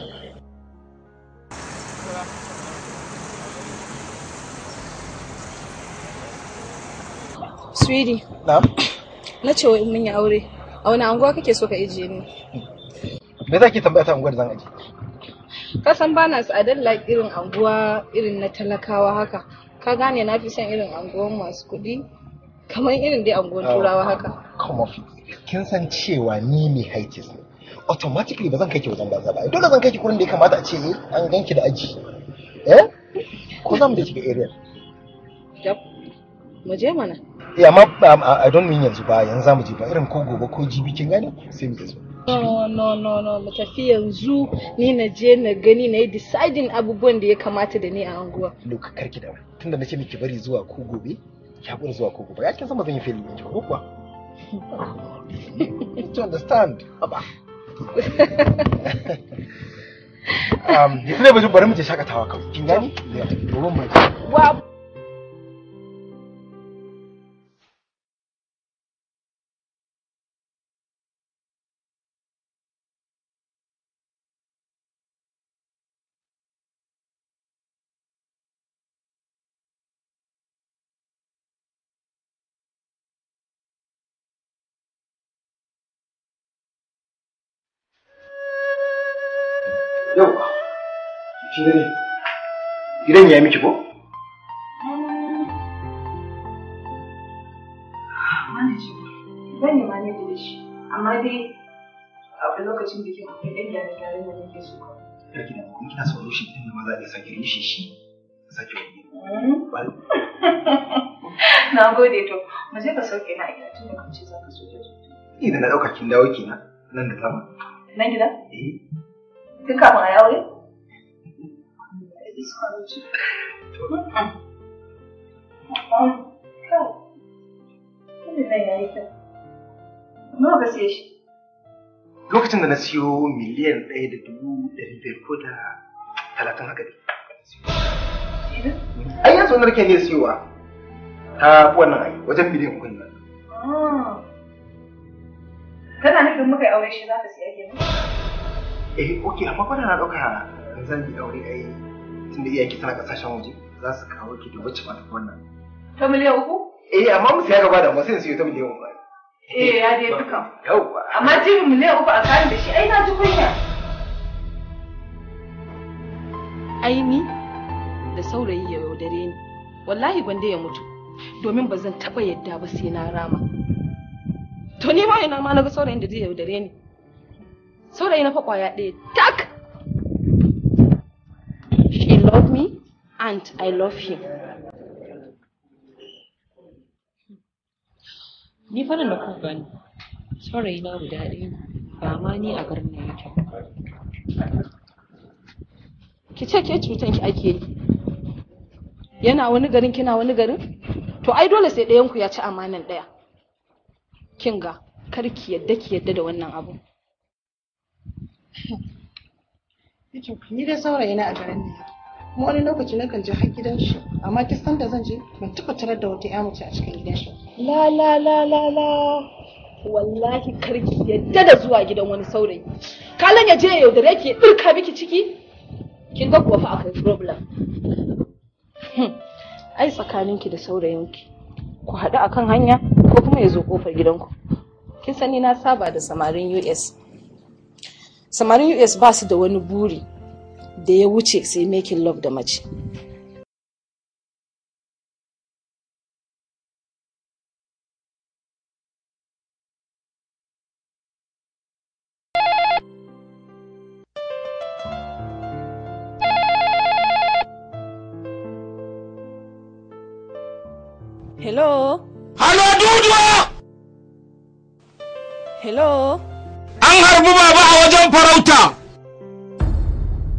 Sweetie, Na'am. na ce wa in mun yi aure, a wani anguwa kake so ka ije ni? Me za ki tambaya ta unguwar zan aje? Ka san ba na tsadar like irin anguwa irin na talakawa haka. Ka gane na fi son irin anguwan masu kuɗi, kamar irin dai anguwan turawa haka. Come off. Kin san cewa ni mai haitis ne. Automatically ba zan kai ki wajen banza ba. Dole zan kai ki kurin da ya kamata a ce eh, an ganki da aji. Eh? Ko za mu da shiga area? Yap. Mu je mana. Eh amma um, I don't mean yanzu ba yanzu za mu je ba irin ko gobe ko jibi kin gane sai mu je zo. No, no, no, no, mu tafi yanzu ni na je na gani na yi deciding abubuwan da ya kamata da ni a anguwa. Luka karki da tunda nace miki bari zuwa ko gobe ki hakuri zuwa ko gobe ya kin san ba zan yi failure ɗin ki ba ko kuwa to understand aba um yanzu ne bari bari mu je shakatawa kawai kin gani ya domin mu je Wa yau kin gani gidan ya miki ko Zan yi manage da shi, amma dai a lokacin bikin akwai ɗan gyare-gyare da nake so kawai. karki da mu kina so shi din ma za a iya sake rishi shi sake wani Wal- Na gode to, mu je ka sauke na a gida tun da kan ce za ka so da idan na dauka kin dawo kenan nan da zama Nan gida? eh Tun kafin a yi aure? Nawa ka siye shi? lokacin da na siyo miliyan ɗaya da dubu ɗari biyar ko da talatin haka ne ai yanzu wani rake ne siyowa ta fi wannan ai wajen miliyan uku nan Kana nufin muka yi aure shi za ka siya kenan? eh ok amma kwana na ɗauka zan yi aure ai tunda iyaki tana ƙasashen waje za su kawo ki da wacce ba ta fi wannan Ta miliyan uku? eh amma mu siya gaba da mu sai in siyo ta miliyan uku ai. Eh, ya dai dukan. yauwa Amma jibin miliyan uku a kayan da shi, ai na ji kunya. Aini da saurayi ya yaudare ni, wallahi gwanda ya mutu, domin ba zan taɓa yadda ba sai na rama. To ni ma ina ma na ga saurayin da zai yaudare ni. Saurayi na fa kwaya ɗaya, tak! She love me and I love him. Ni fa da ku gani. Saurayi na guda ɗaya ne, ba ma ni a garin nan yake ba. ki ce ke cutan ki ake yi yana wani garin kina wani garin to ai dole sai ɗayan ku ya ci amanan ɗaya kin ga kar ki yadda ki yadda da wannan abu ni dai saurayi na a garin nan kuma wani lokaci na kan je har gidan shi amma kin san da zan je ban taɓa tarar da wata ƴa mace a cikin gidan shi la la la la la wallahi kar ki yadda da zuwa gidan wani saurayi kalan ya je ya yaudare ki ya ɗirka miki ciki kin ga kuwa fa akwai problem Hmm, ai tsakaninki da saurayinki ku haɗu akan hanya ko kuma ya zo ƙofar gidanku kin sani na saba da samarin US samarin US ba su da wani buri da ya wuce sai making love da mace Hello? Halo duduwa! Hello? An harbi baba a wajen farauta!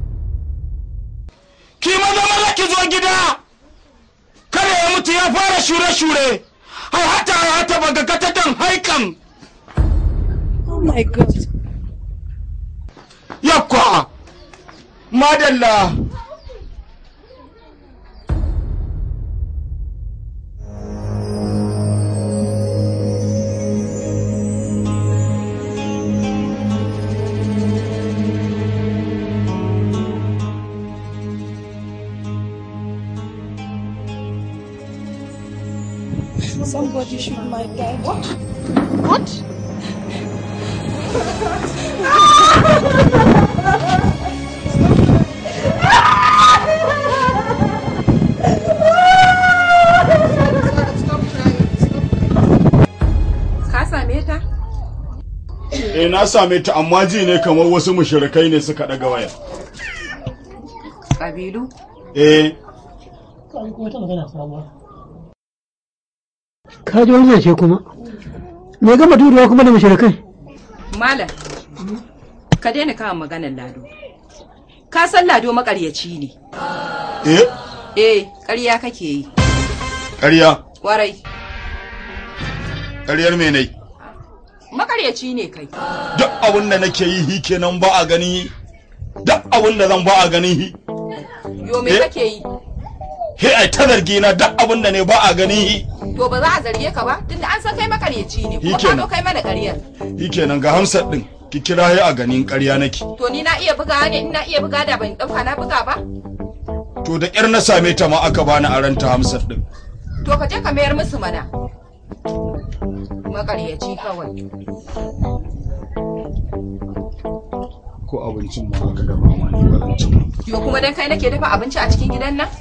zo gida kada ya mutu ya fara shure-shure har hata hata baga katatan haikan Oh my god. yakwa madalla Somebody shoot my dad. What? What? Ka same ta? Eh na same ta amma ji ne kamar wasu mushrikai ne suka daga waya. Kabilu? Eh Ka ji wani zance kuma. Me gama turewa kuma da mashirikai? Malam, ka daina kawo maganar Lado. Ka san Lado makaryaci ne. eh Eh, ƙarya kake yi. ƙarya Warai, ƙaryar me ne? makaryaci ne kai. Duk abin da nake yi hi kenan ba a gani duk abin da zan ba a gani hi. Yo me Eh? kake yi? He ai ta zargi na duk abin da ne ba a gani hi. To ba za a zarge ka ba, tunda an san kai makaryaci ne, kuma ka Shikenan. zo kai mana ƙaryar. Hi kenan ga hamsar din ki kira hi a ganin ƙarya nake. To ni na iya buga ne, ina iya buga da ban ɗauka na buga ba? To da ƙyar na same ta ma aka bani a ranta hamsar din. To ka je ka mayar musu mana. Makaryaci kawai. Ko abincin ma aka dafa ma ni ba zan ci ba. Yo kuma dan kai nake dafa abinci a cikin gidan nan?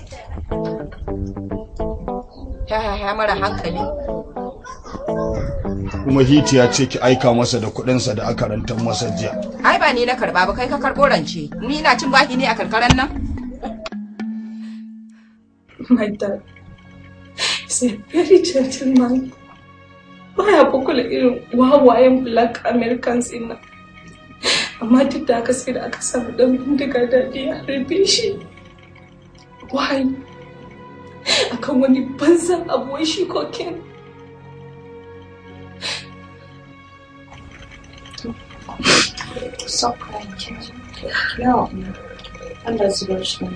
Ha ha ha mara hankali. Kuma hiti ya ce ki aika masa da kuɗinsa da aka rantar masa jiya. Ai ba ni na karba ba kai ka karɓo rance. Ni ina cin baki ne a karkaran nan? My dad is a very gentleman. Baya kukula irin wawayen black Americans in nan. Amma duk da aka sai da aka samu dan bindiga daɗi a harbe shi. Why? Akan wani banzan abu wai shi cocaine. Stop crying, Kenji. No. Allah zubar shi.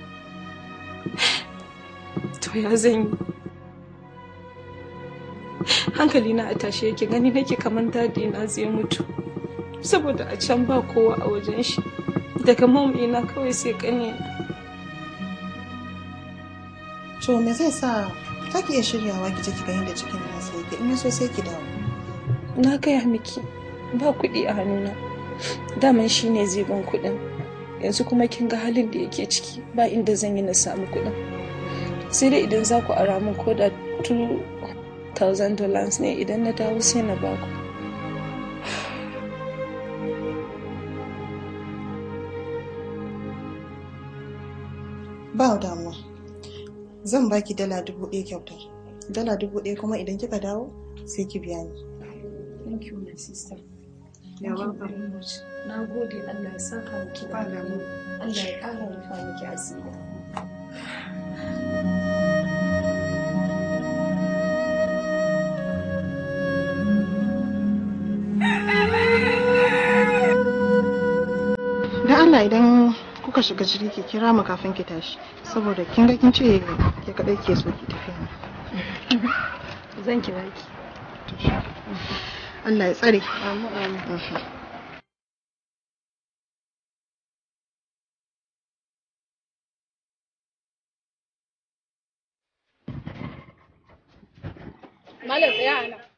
To ya zan yi? Hankali na a tashe yake gani nake kamar dadi na zai mutu. Saboda a can ba kowa a wajen shi. Daga mom ina kawai sai kane. To me zai sa za ki iya shiryawa ki je ki ga yadda cikin nasa yake in ya so sai ki dawo. Na gaya miki ba kuɗi a hannuna. Daman shi ne zai ban kuɗin. Yanzu kuma kin ga halin da yake ciki ba inda zan yi na samu kuɗin. Sai dai idan za ku ara min ko da 2,000 dollars ne idan na dawo sai na baku. Ba damuwa. Zan baki dala dubu ɗaya kyautar. Dala dubu ɗaya kuma idan kika dawo sai ki biya ni. Thank you, my sister. You're welcome. Na gode Allah ya saka miki da alheri. Allah ya ƙara rufa miki asiri. Dan Allah idan kuka shiga jirgi ki kira mu kafin ki tashi saboda kin ga kin ce ke kadai ke so ki tafi. Zan kira ki. Allah ya tsare. Amin amin. Malam tsaya a nan.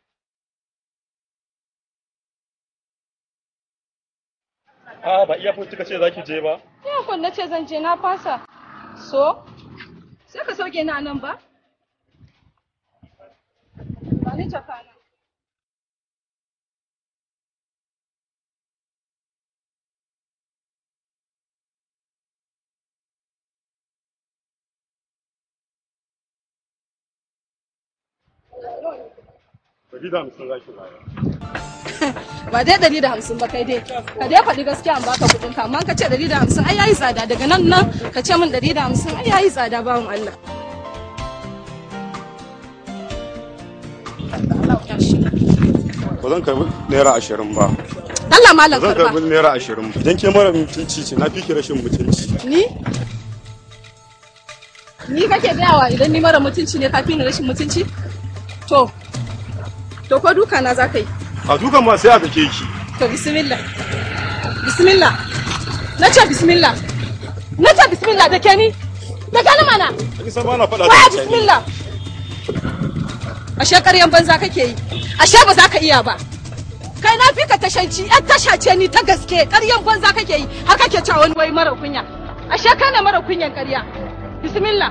A ba iya kika ce za ki je ba? Yakon na ce zan je na fasa. So? Sai ka sauke ni a nan ba? Ba ni jaka na. Ɗari da hamsin za ki bayar. ba dai ɗari da hamsin ba kai dai ka dai faɗi gaskiya an baka kuɗin ka amma ka ce ɗari da hamsin ai yayi tsada daga nan nan ka ce min ɗari da hamsin ai yayi tsada bawan Allah ba zan karbi naira ashirin ba Allah malam ba zan karba karbi naira ashirin ba idan ke mara mutunci ce na fi ki rashin mutunci ni ni kake gayawa idan ni mara mutunci ne kafin ni rashin mutunci to to ko duka na za ka yi a dukan ma sai a dake ki to bismillah bismillah na ce bismillah na ce bismillah da ke ni da ke ni mana ni san ba na faɗa waya da mutane bismillah ashe ƙaryan banza kake yi ashe ba za ka iya ba kai na fi ka tashanci yan tasha ce ni ta gaske ƙaryan banza kake yi har kake cewa wani wai mara kunya ashe kana mara kunyan ƙarya bismillah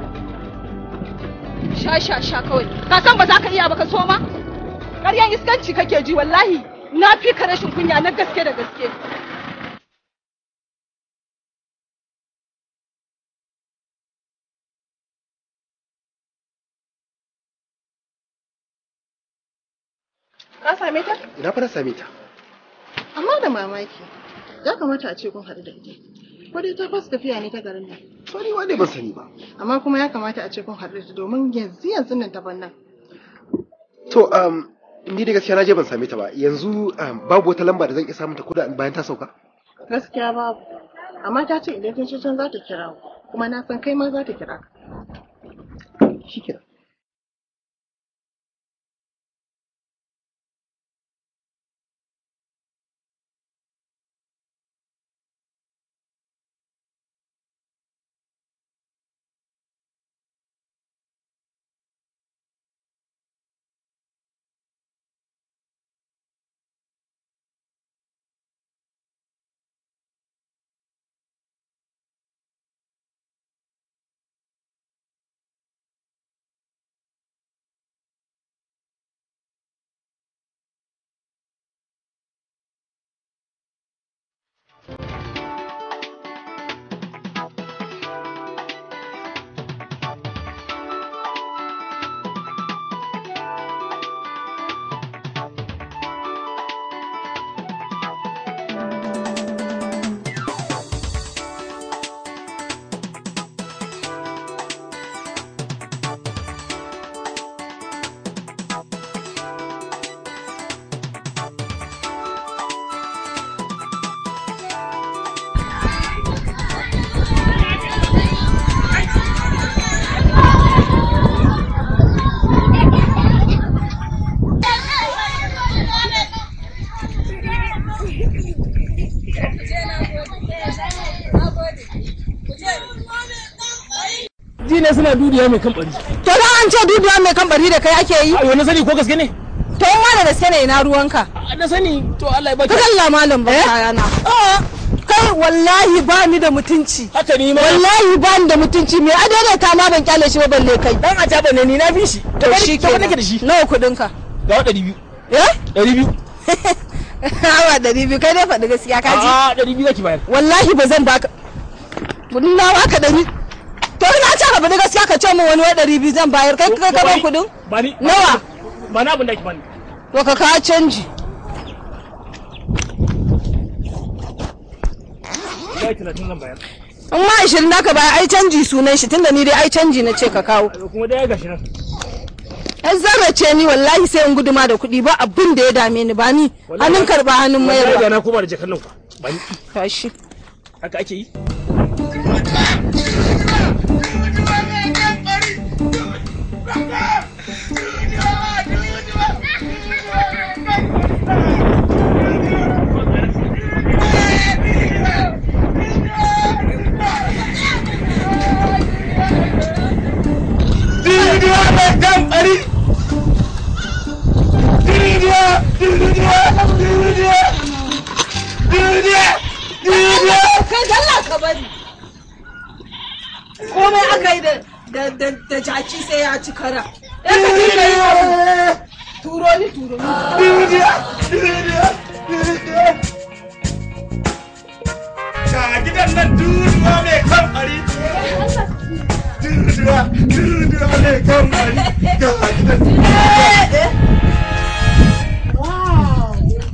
sha sha sha kawai ka san ba za ka iya ba ka so ma ƙaryan iskanci kake ji wallahi na fi ka rashin kunya na gaske da gaske Ka same ta? ina fa na same ta Amma da mamaki. Ya kamata a ce kun haɗu da ita. Ko dai ta fasa tafiya ne ta garin nan. to ni wani ban sani ba Amma kuma ya kamata a ce kun haɗu da ita domin yanzu yanzu nan ta nan. to um ni da gaskiya na je ban same ta ba yanzu um, babu wata lamba da zan iya samun ta kuda bayan ta sauka Gaskiya babu. Amma ta ce idan ta ce can za ta kira ku. Kuma na san kai ma za ta kira ka. Shikenan. ji ne suna dudiya mai kan bari to dan an ce duduwa mai kan bari da kai ake yi a wani sani ko gaske ne to in ma da gaske ne ina ruwanka na sani to Allah ya baki ka kalla malam ba kayana kai wallahi ba ni da mutunci haka ni ma wallahi ba ni da mutunci me adada ta ma ban kyale shi ba balle kai dan a jaba ne ni na fi shi to shi ke nake da shi nawa kudin ka ga ɗari biyu eh ɗari biyu hawa ɗari biyu kai dai faɗi gaskiya ka ji a ɗari biyu zaki bayar wallahi ba zan baka kudin na baka ɗari to ina ce ka faɗi gaskiya ka ce min wani wai ɗari biyu zan bayar kai kai gaban kudin ba ni nawa ba na abin da ake bani to ka kawo canji ya talatin zan bayar in ma ashirin da ka bayar ai canji sunan shi tunda ni dai ai canji na ce ka kawo kuma dai ya gashi nan ai zarra ce ni wallahi sai in guduma da kuɗi ba abin da ya dame ni ba ni hannun karba hannun wallahi da mayarwa na koma da jakar nan kwa ba ni tashi haka ake yi Duniya mai kamfari! Duniya! Duniya! Duniya! Duniya! Duniya! kai dalla ka bari komai aka yi da da da da jaki sai ya ci kara eh ka ji kai turo ni turo ni Duniya! Duniya! Duniya! Ga gidan nan duniya mai kamfari! Duniya! Duniya mai kamfari! Ga gidan wow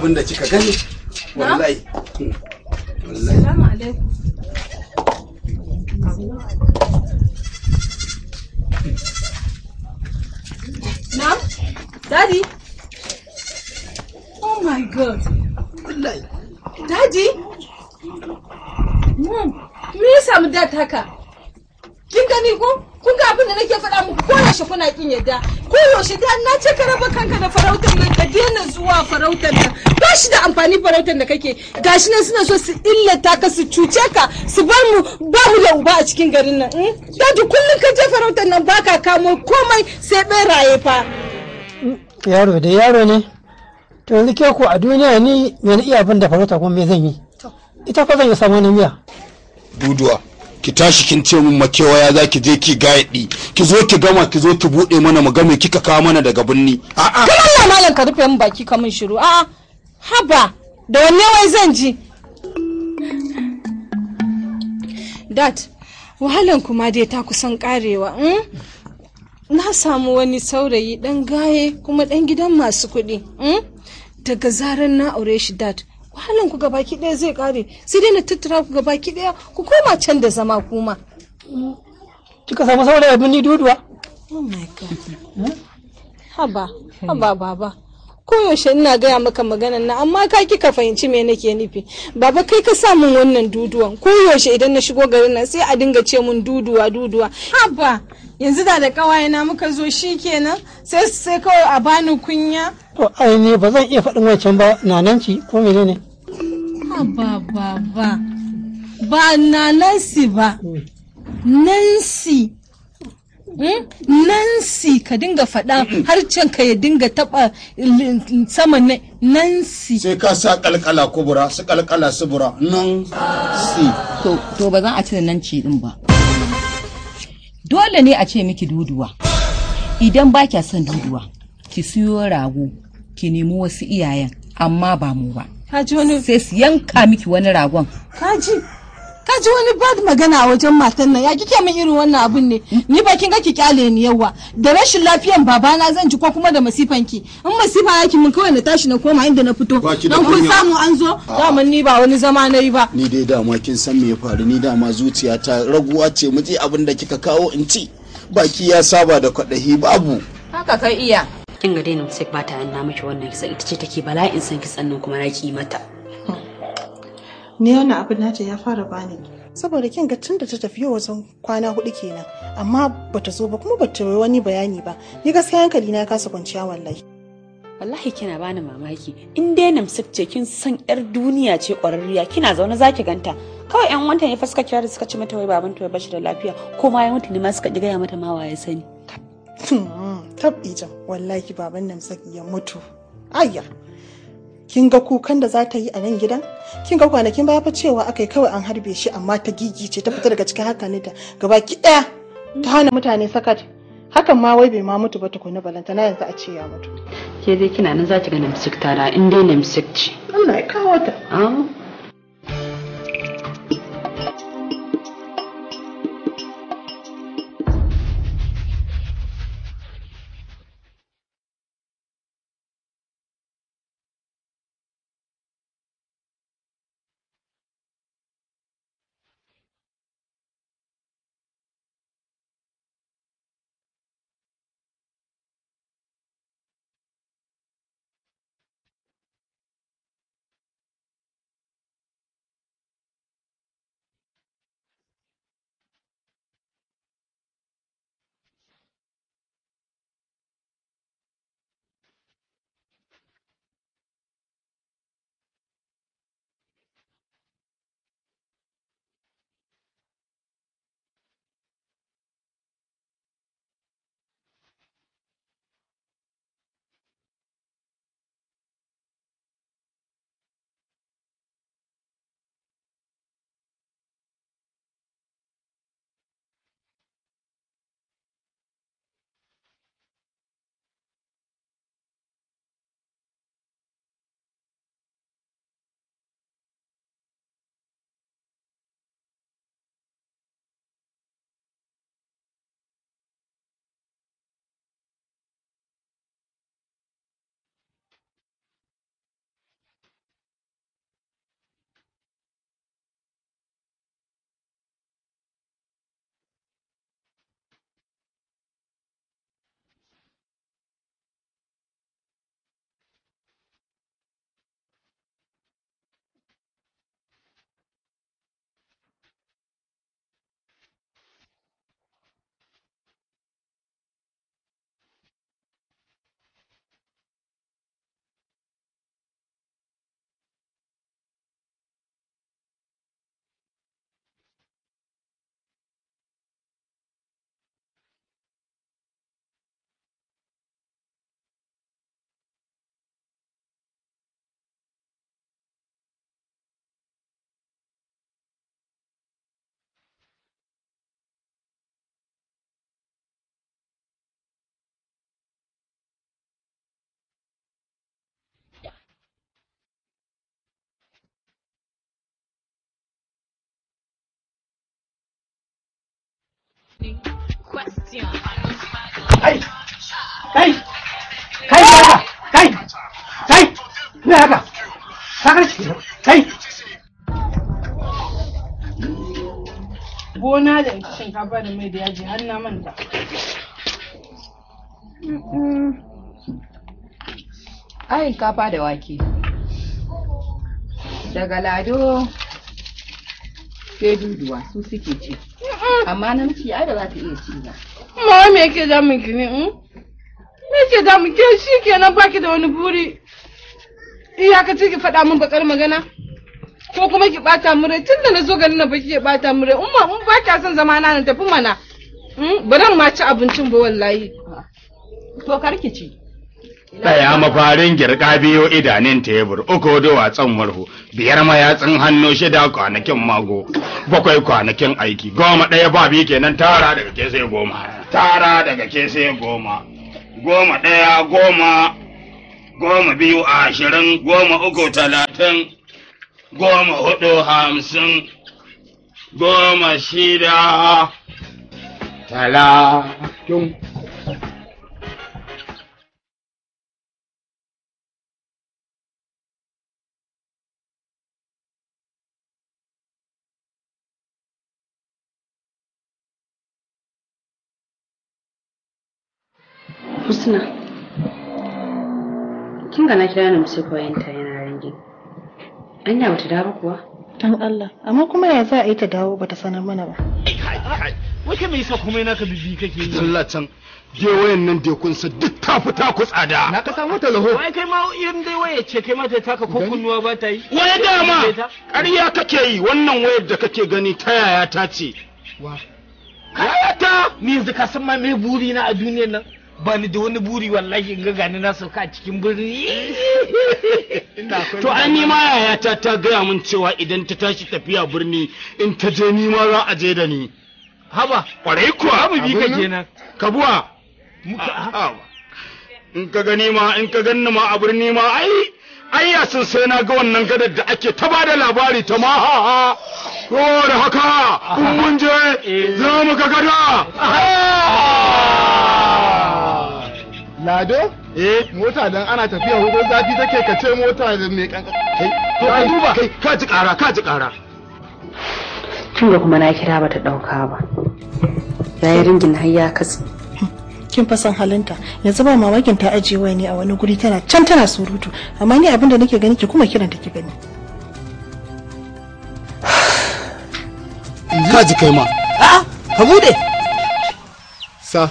abin da kika gani wallahi wallahi Salamu alaikum. Na'am? Daddy? Oh my god. Wallahi. Daddy? Mom, me ya samu dad haka? Kin gani ko? Kun ga abin da nake faɗa muku ko yaushe kuna kin yadda. Ko yaushe dad na ce ka raba kanka da farautar nan ka daina zuwa farautar nan. Ba shi da amfani farautar da kake. Gashi nan suna so su illata ka su cuce ka su bar mu ba mu da uba a cikin garin nan. hmm? Daddy kullum ka je farautar nan baka kamo komai sai beraye fa. yaro da yaro ne to yanzu ke ko a duniya ni me na iya abin da farauta kuma me zan yi ita ko zan yi samu na miya duduwa ki tashi kin ce mun makewaya za ki je ki gayaɗi ki zo ki gama ki zo ki buɗe mana mu ga me kika kawo mana daga binni a'a Kan Allah malam ka rufe min baki ka min shiru. A'a, haba, da wanne wai zan ji? Dad, wahalan kuma dai ta kusan karewa. mm? Na samu wani saurayi ɗan gaye kuma ɗan gidan masu kuɗi. mm? Daga zarar na aure shi dad, wahalan ku gabaki ɗaya zai kare. Sai dai na tattara ku gabaki ɗaya ku koma can da zama kuma. kika samu saurayi abin ni duduwa Oh my God. Haba, haba baba. Koyaushe ina gaya maka maganan na amma ka ki ka fahimci me nake nufi. Baba kai ka sa min wannan duduwan. Koyaushe idan na shigo garin nan sai a dinga ce mun duduwa duduwa. Haba, yanzu da da kawayena muka zo shi kenan sai sai kawai a bani kunya. to ai ne ba zan iya faɗin wancan ba nananci ko menene Haba baba. Ba na Nancy ba. Nancy. Hmm? Nancy ka dinga faɗa harcen ka ya dinga taɓa l- sama na Nancy. sai ka sa kalkala kubura su kalkala subura nan si To, to ba za a cire nan ci din ba. Dole ne a ce miki duduwa. Idan ba kya son duduwa, ki siyo rago, ki nemi wasu iyayen, amma ba mu ba. Kaji wani sai su yanka miki wani ragon. Kaji. Kaji wani bad magana a wajen matan nan ya kike min irin wannan abun ne ni ba kin ga ki kyale ni yawa da rashin lafiyan babana zan ji ko kuma da masifan ki in masifa yake mun kawai na tashi na koma inda na fito Baki da dan kun kunya. samu an zo daman ni ba wani zama na yi ba ni dai dama kin san me ya faru ni dama zuciyata raguwa ce mu je abin da kika kawo in ci baki ya saba da kwaɗahi babu Haka kai iya. kin ga dai sai ba ta na miki wannan kisa ita ce take bala'in san kitsan nan kuma na ki mata ni wannan abin nata ya fara bani saboda kin ga tun da ta tafi yau wajen kwana hudu kenan amma bata zo ba kuma bata yi wani bayani ba ni gaskiya hankali na ya kasa kwanciya wallahi wallahi kina bani mamaki in dai namsik ce kin san yar duniya ce kwararriya kina zaune zaki ganta kawai yan wanta ne fa suka kira da suka ci mata wai baban ta bashi da lafiya ko ma ya mutu ne ma suka ji gaya mata ma waye sani tab ijan wallahi baban nan saki ya mutu ayya kin ga kukan da za ta yi a nan gidan kin ga kwanakin baya fa cewa aka yi kawai an harbe shi amma ta gigice ta fita daga cikin hankalinta gaba ki daya ta hana mutane sakat hakan ma wai bai ma mutu ba tukuna balantana yanzu a ce ya mutu ke dai kina nan zaki ga namsik tara in dai namsik ce Allah ya kawo ta ah Kai! Kai! Kai haka! Kai! Kai! Me haka? Haka ce? Kai! Gona da shinkafa da mai da yaji har na manta. Ai kafa da wake. Daga lado sai duduwa su suke ci. Amma namiji ai ba za ta iya ci ba. Mama me yake damun ki ne? hmm? Me yake damun ke shi kenan baki da wani buri? Iyakaci ki faɗa min bakar magana? Ko kuma ki ɓata mu rai tun da na zo garin na baki ke ɓata mu rai. Umma in ba kya son zama na na tafi mana. Hmm? Ba zan ma ci abincin ba wallahi. To karki ci. Ɗaya mafarin girka biyu idanun tebur, uku duwatsun murhu, biyar mayatsun hannu shida kwanakin mago, bakwai kwanakin aiki, goma ɗaya ba biyu kenan tara daga ke sai goma. Tara daga ke sai goma. Goma ɗaya goma, goma biyu ashirin, goma uku talatin, goma hudu hamsin, goma shida talatin. Husna. Kin ga na kira ni sai koyanta yana ringi. Anya bata dawo kuwa? Dan Allah, amma kuma ya za a yi ta dawo bata sanar mana ba. Wai kai me yasa kuma yana ka bibi kake yi? Allah can je wayan nan da kun sa duk ta fita ku tsada Na ka samu ta laho. Wai kai ma irin dai waye ce kai ma ta taka ko kunnuwa ba ta yi. waya dama ƙarya kake yi wannan wayar da kake gani ta yaya ta ce Kayata ni yanzu ka san ma me buri na a duniyar nan. Ba ni da wani buri wallahi in ga gani na sauka a cikin birni. to an ni ma yayata ta gaya min cewa idan ta tashi tafiya birni in ta je ni ma za a je da ni haba kwarai kuwa Za mu bi ka kenan. kabuwa in ka gani ma in ka ganni ma a birni ma ai ai ya sun sai na ga wannan gadar da ake ta bada labari ta ma ha ha ko da haka in mun je za mu ga gada Lado? Eh, mota dan ana tafiya hudu zafi take ka ce mota da mai kankan. Kai, to ka duba kai ka ji kara ka ji kara Tun da kuma na kira bata dauka ba. Yayi ringin har ya katse. Kin fa san halinta. Yanzu ba mamakin ta ajiye waya ne a wani guri tana can tana surutu. Amma ni abin da nake gani ki kuma kiran ta ki gani. ka ji kai ma A'a, ka bude. Sa.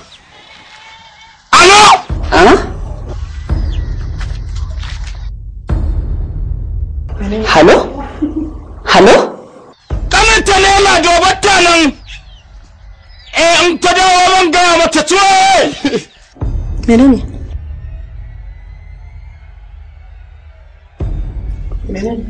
Halo? Halo? kamanta ne ma dobatta nan eh in ta dawo ban gaya mata tuwo Menene? Menene?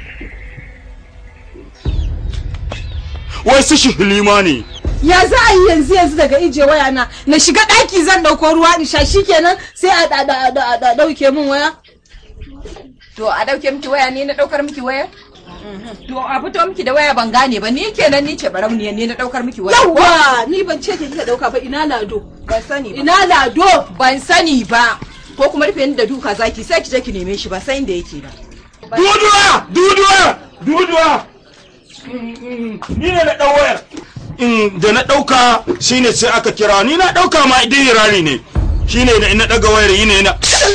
wai su shi hilima ne ya za a yi yanzu yanzu daga ije waya na na shiga ɗaki zan ɗauko ruwa in sha shikenan sai a da- da- da- da- ɗauke min waya To a dauke miki waya ne na daukar miki waya? To a fito miki da waya ban gane ba ni kenan ni ce barauniya ne na daukar miki waya. yawwa ni ban ce kika ɗauka ba ina lado Ban sani ba. ina lado Ban sani ba. Ko kuma rufe ni da duka zaki sai ki je ki neme shi ba sai inda yake ba. duduwa duduwa duduwa ni ne na dau wayar in da na dauka shine sai aka kira ni na dauka ma idan rani ne shine na na daga wayar yi ne na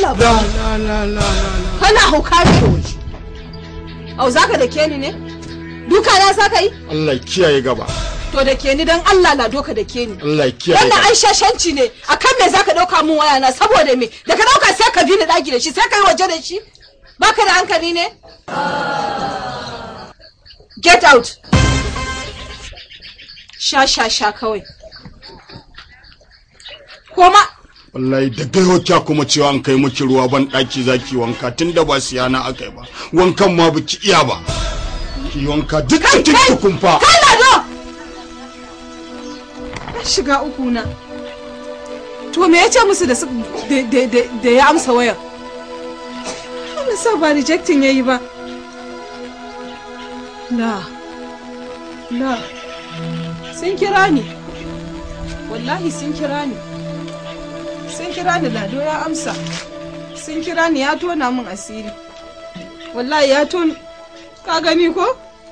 kana hauka ne au zaka da ke ni ne duka na saka yi Allah ya kiyaye gaba to da ke ni dan Allah lado ka da ke ni Allah ya kiyaye wannan gaba ai shashanci ne akan me zaka dauka min waya na saboda me da ka dauka sai ka bi ni daki da shi sai ka yi waje da shi baka da hankali ne get out sha sha sha kawai koma wallahi da gaiwa kya kuma cewa an kai miki ruwa ban daki zaki wanka tunda ba siyana akai ba wankan ma biki iya ba ki wanka duk cikin ki kumfa kai lado Na shiga uku na to me ya ce musu da su- da- da da- da ya amsa wayar Allah sa ba rejecting yayi ba la la sun kira ni wallahi sun kira ni sun kira ni lado ya amsa sun kira ni ya tona min asiri wallahi ya ton ka gani ko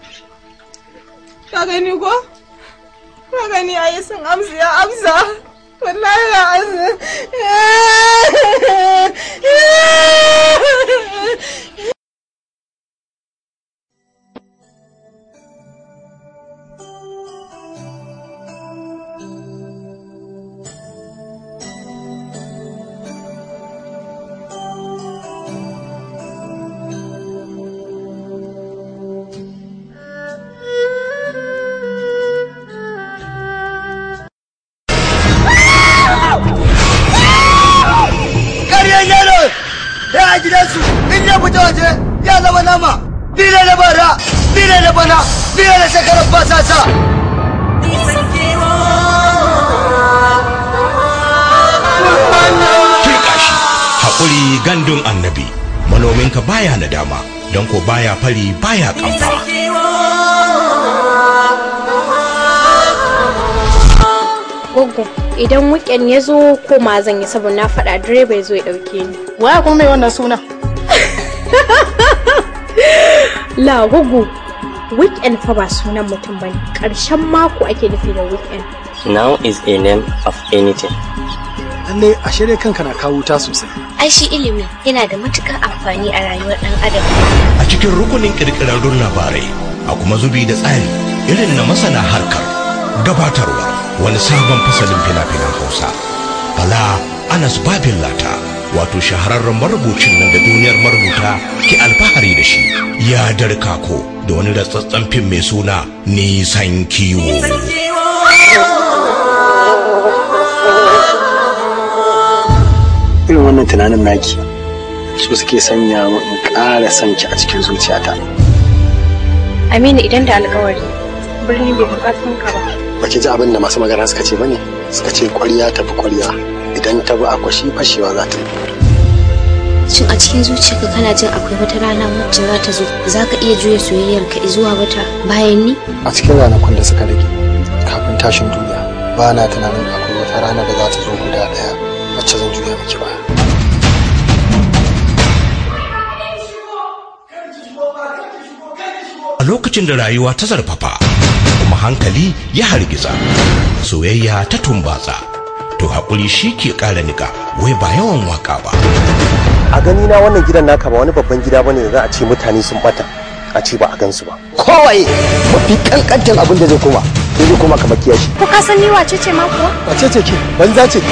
ka gani ko ka gani ayi sun amsa ya amsa wallahi ya amsa ƙaryan yaro ya a gidansu in ya fita waje ya zama nama ni ne na bara ni ne na bana ni ne na shekarar basasa Kirka shi, haƙuri gandun annabi, manominka baya nadama, don ko baya fari baya ƙamfa. Goggo, idan weekend ya zo ko ma zan yi saboda na faɗa direba ya zo ya ɗauke ni. Waya kuma mai wannan suna? La Goggo, weekend fa ba sunan mutum bane. Ƙarshen mako ake nufi da weekend. Now is a name of anything. Lalle a shirya kanka na kawo ta sosai. Ai shi ilimi yana da matukar amfani a rayuwar ɗan adam. A cikin rukunin ƙirƙirarrun labarai, a kuma zubi da tsari irin na masana harkar gabatarwa wani sabon fasalin fina-finan Hausa. Bala Anas Babin Lata, wato shahararren marubucin nan da duniyar marubuta ke alfahari da shi, ya darkako da wani ratsatsen fim mai suna Nisan Kiwo. Irin wannan tunanin naki su suke sanya mu in ƙara son ki a cikin zuciyata. Aminu idan da alƙawari, birni bai buƙatun ka ba. Baki ji abin da masu magana suka ce bane? Suka ce ƙwarya tafi ƙwarya idan ta bi akwashi fashewa za ta yi. Shin a cikin zuciyarka kana jin akwai wata rana wacce za ta zo za ka iya juya soyayyarka zuwa wata bayan ni? A cikin ranakun da suka rage kafin tashin duniya ba na tunanin akwai wata rana da za ta zo guda ɗaya wacce zan juya miki baya. A lokacin da rayuwa ta zarfafa, kuma hankali ya hargiza, soyayya ta tumbatsa, to haƙuri shi ke ƙara niƙa, wai ba yawan waka ba. A gani na wannan gidan naka ba wani babban gida bane da za a ce mutane sun bata a ce ba a gansu ba. Kowaye mafi kankantan abin da zai koma sai zai koma kamar kiyashi. Ko ka san ni wace ce ma kuwa? Wace ce ke? Banza ce.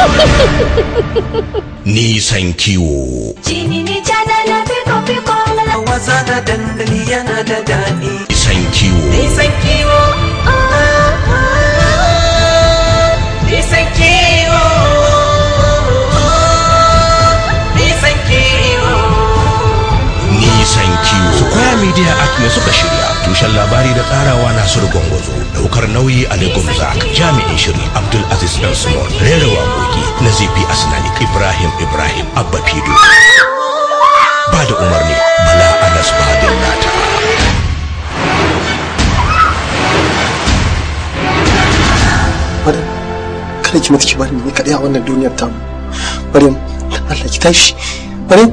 Nisan kiwo. Jini ni jana na fiko fiko Wasa na dandali yana da daɗi Nisan kiwo. Nisan kiwo Nisan kiwo Nisan kiwo Nisan kiwo. Square Media Act ne suka shirya. Tushen labari da tsarawa Nasiru Gwangwazo. Daukar nauyi Ali Gumza. Jami'in shiri Abdul Aziz Dan Small. Rera waƙoƙi Nazifi Asnani. Ibrahim Ibrahim Abba Fido. Ba da umarni Bala Anas Badin Nata. Maryam, kada ki mutu ki bari ni kaɗai a wannan duniyar tamu. Maryam, Allah ki tashi. Maryam.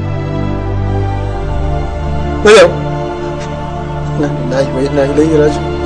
Maryam. Na lillahi wa inna ilaihi raji'un.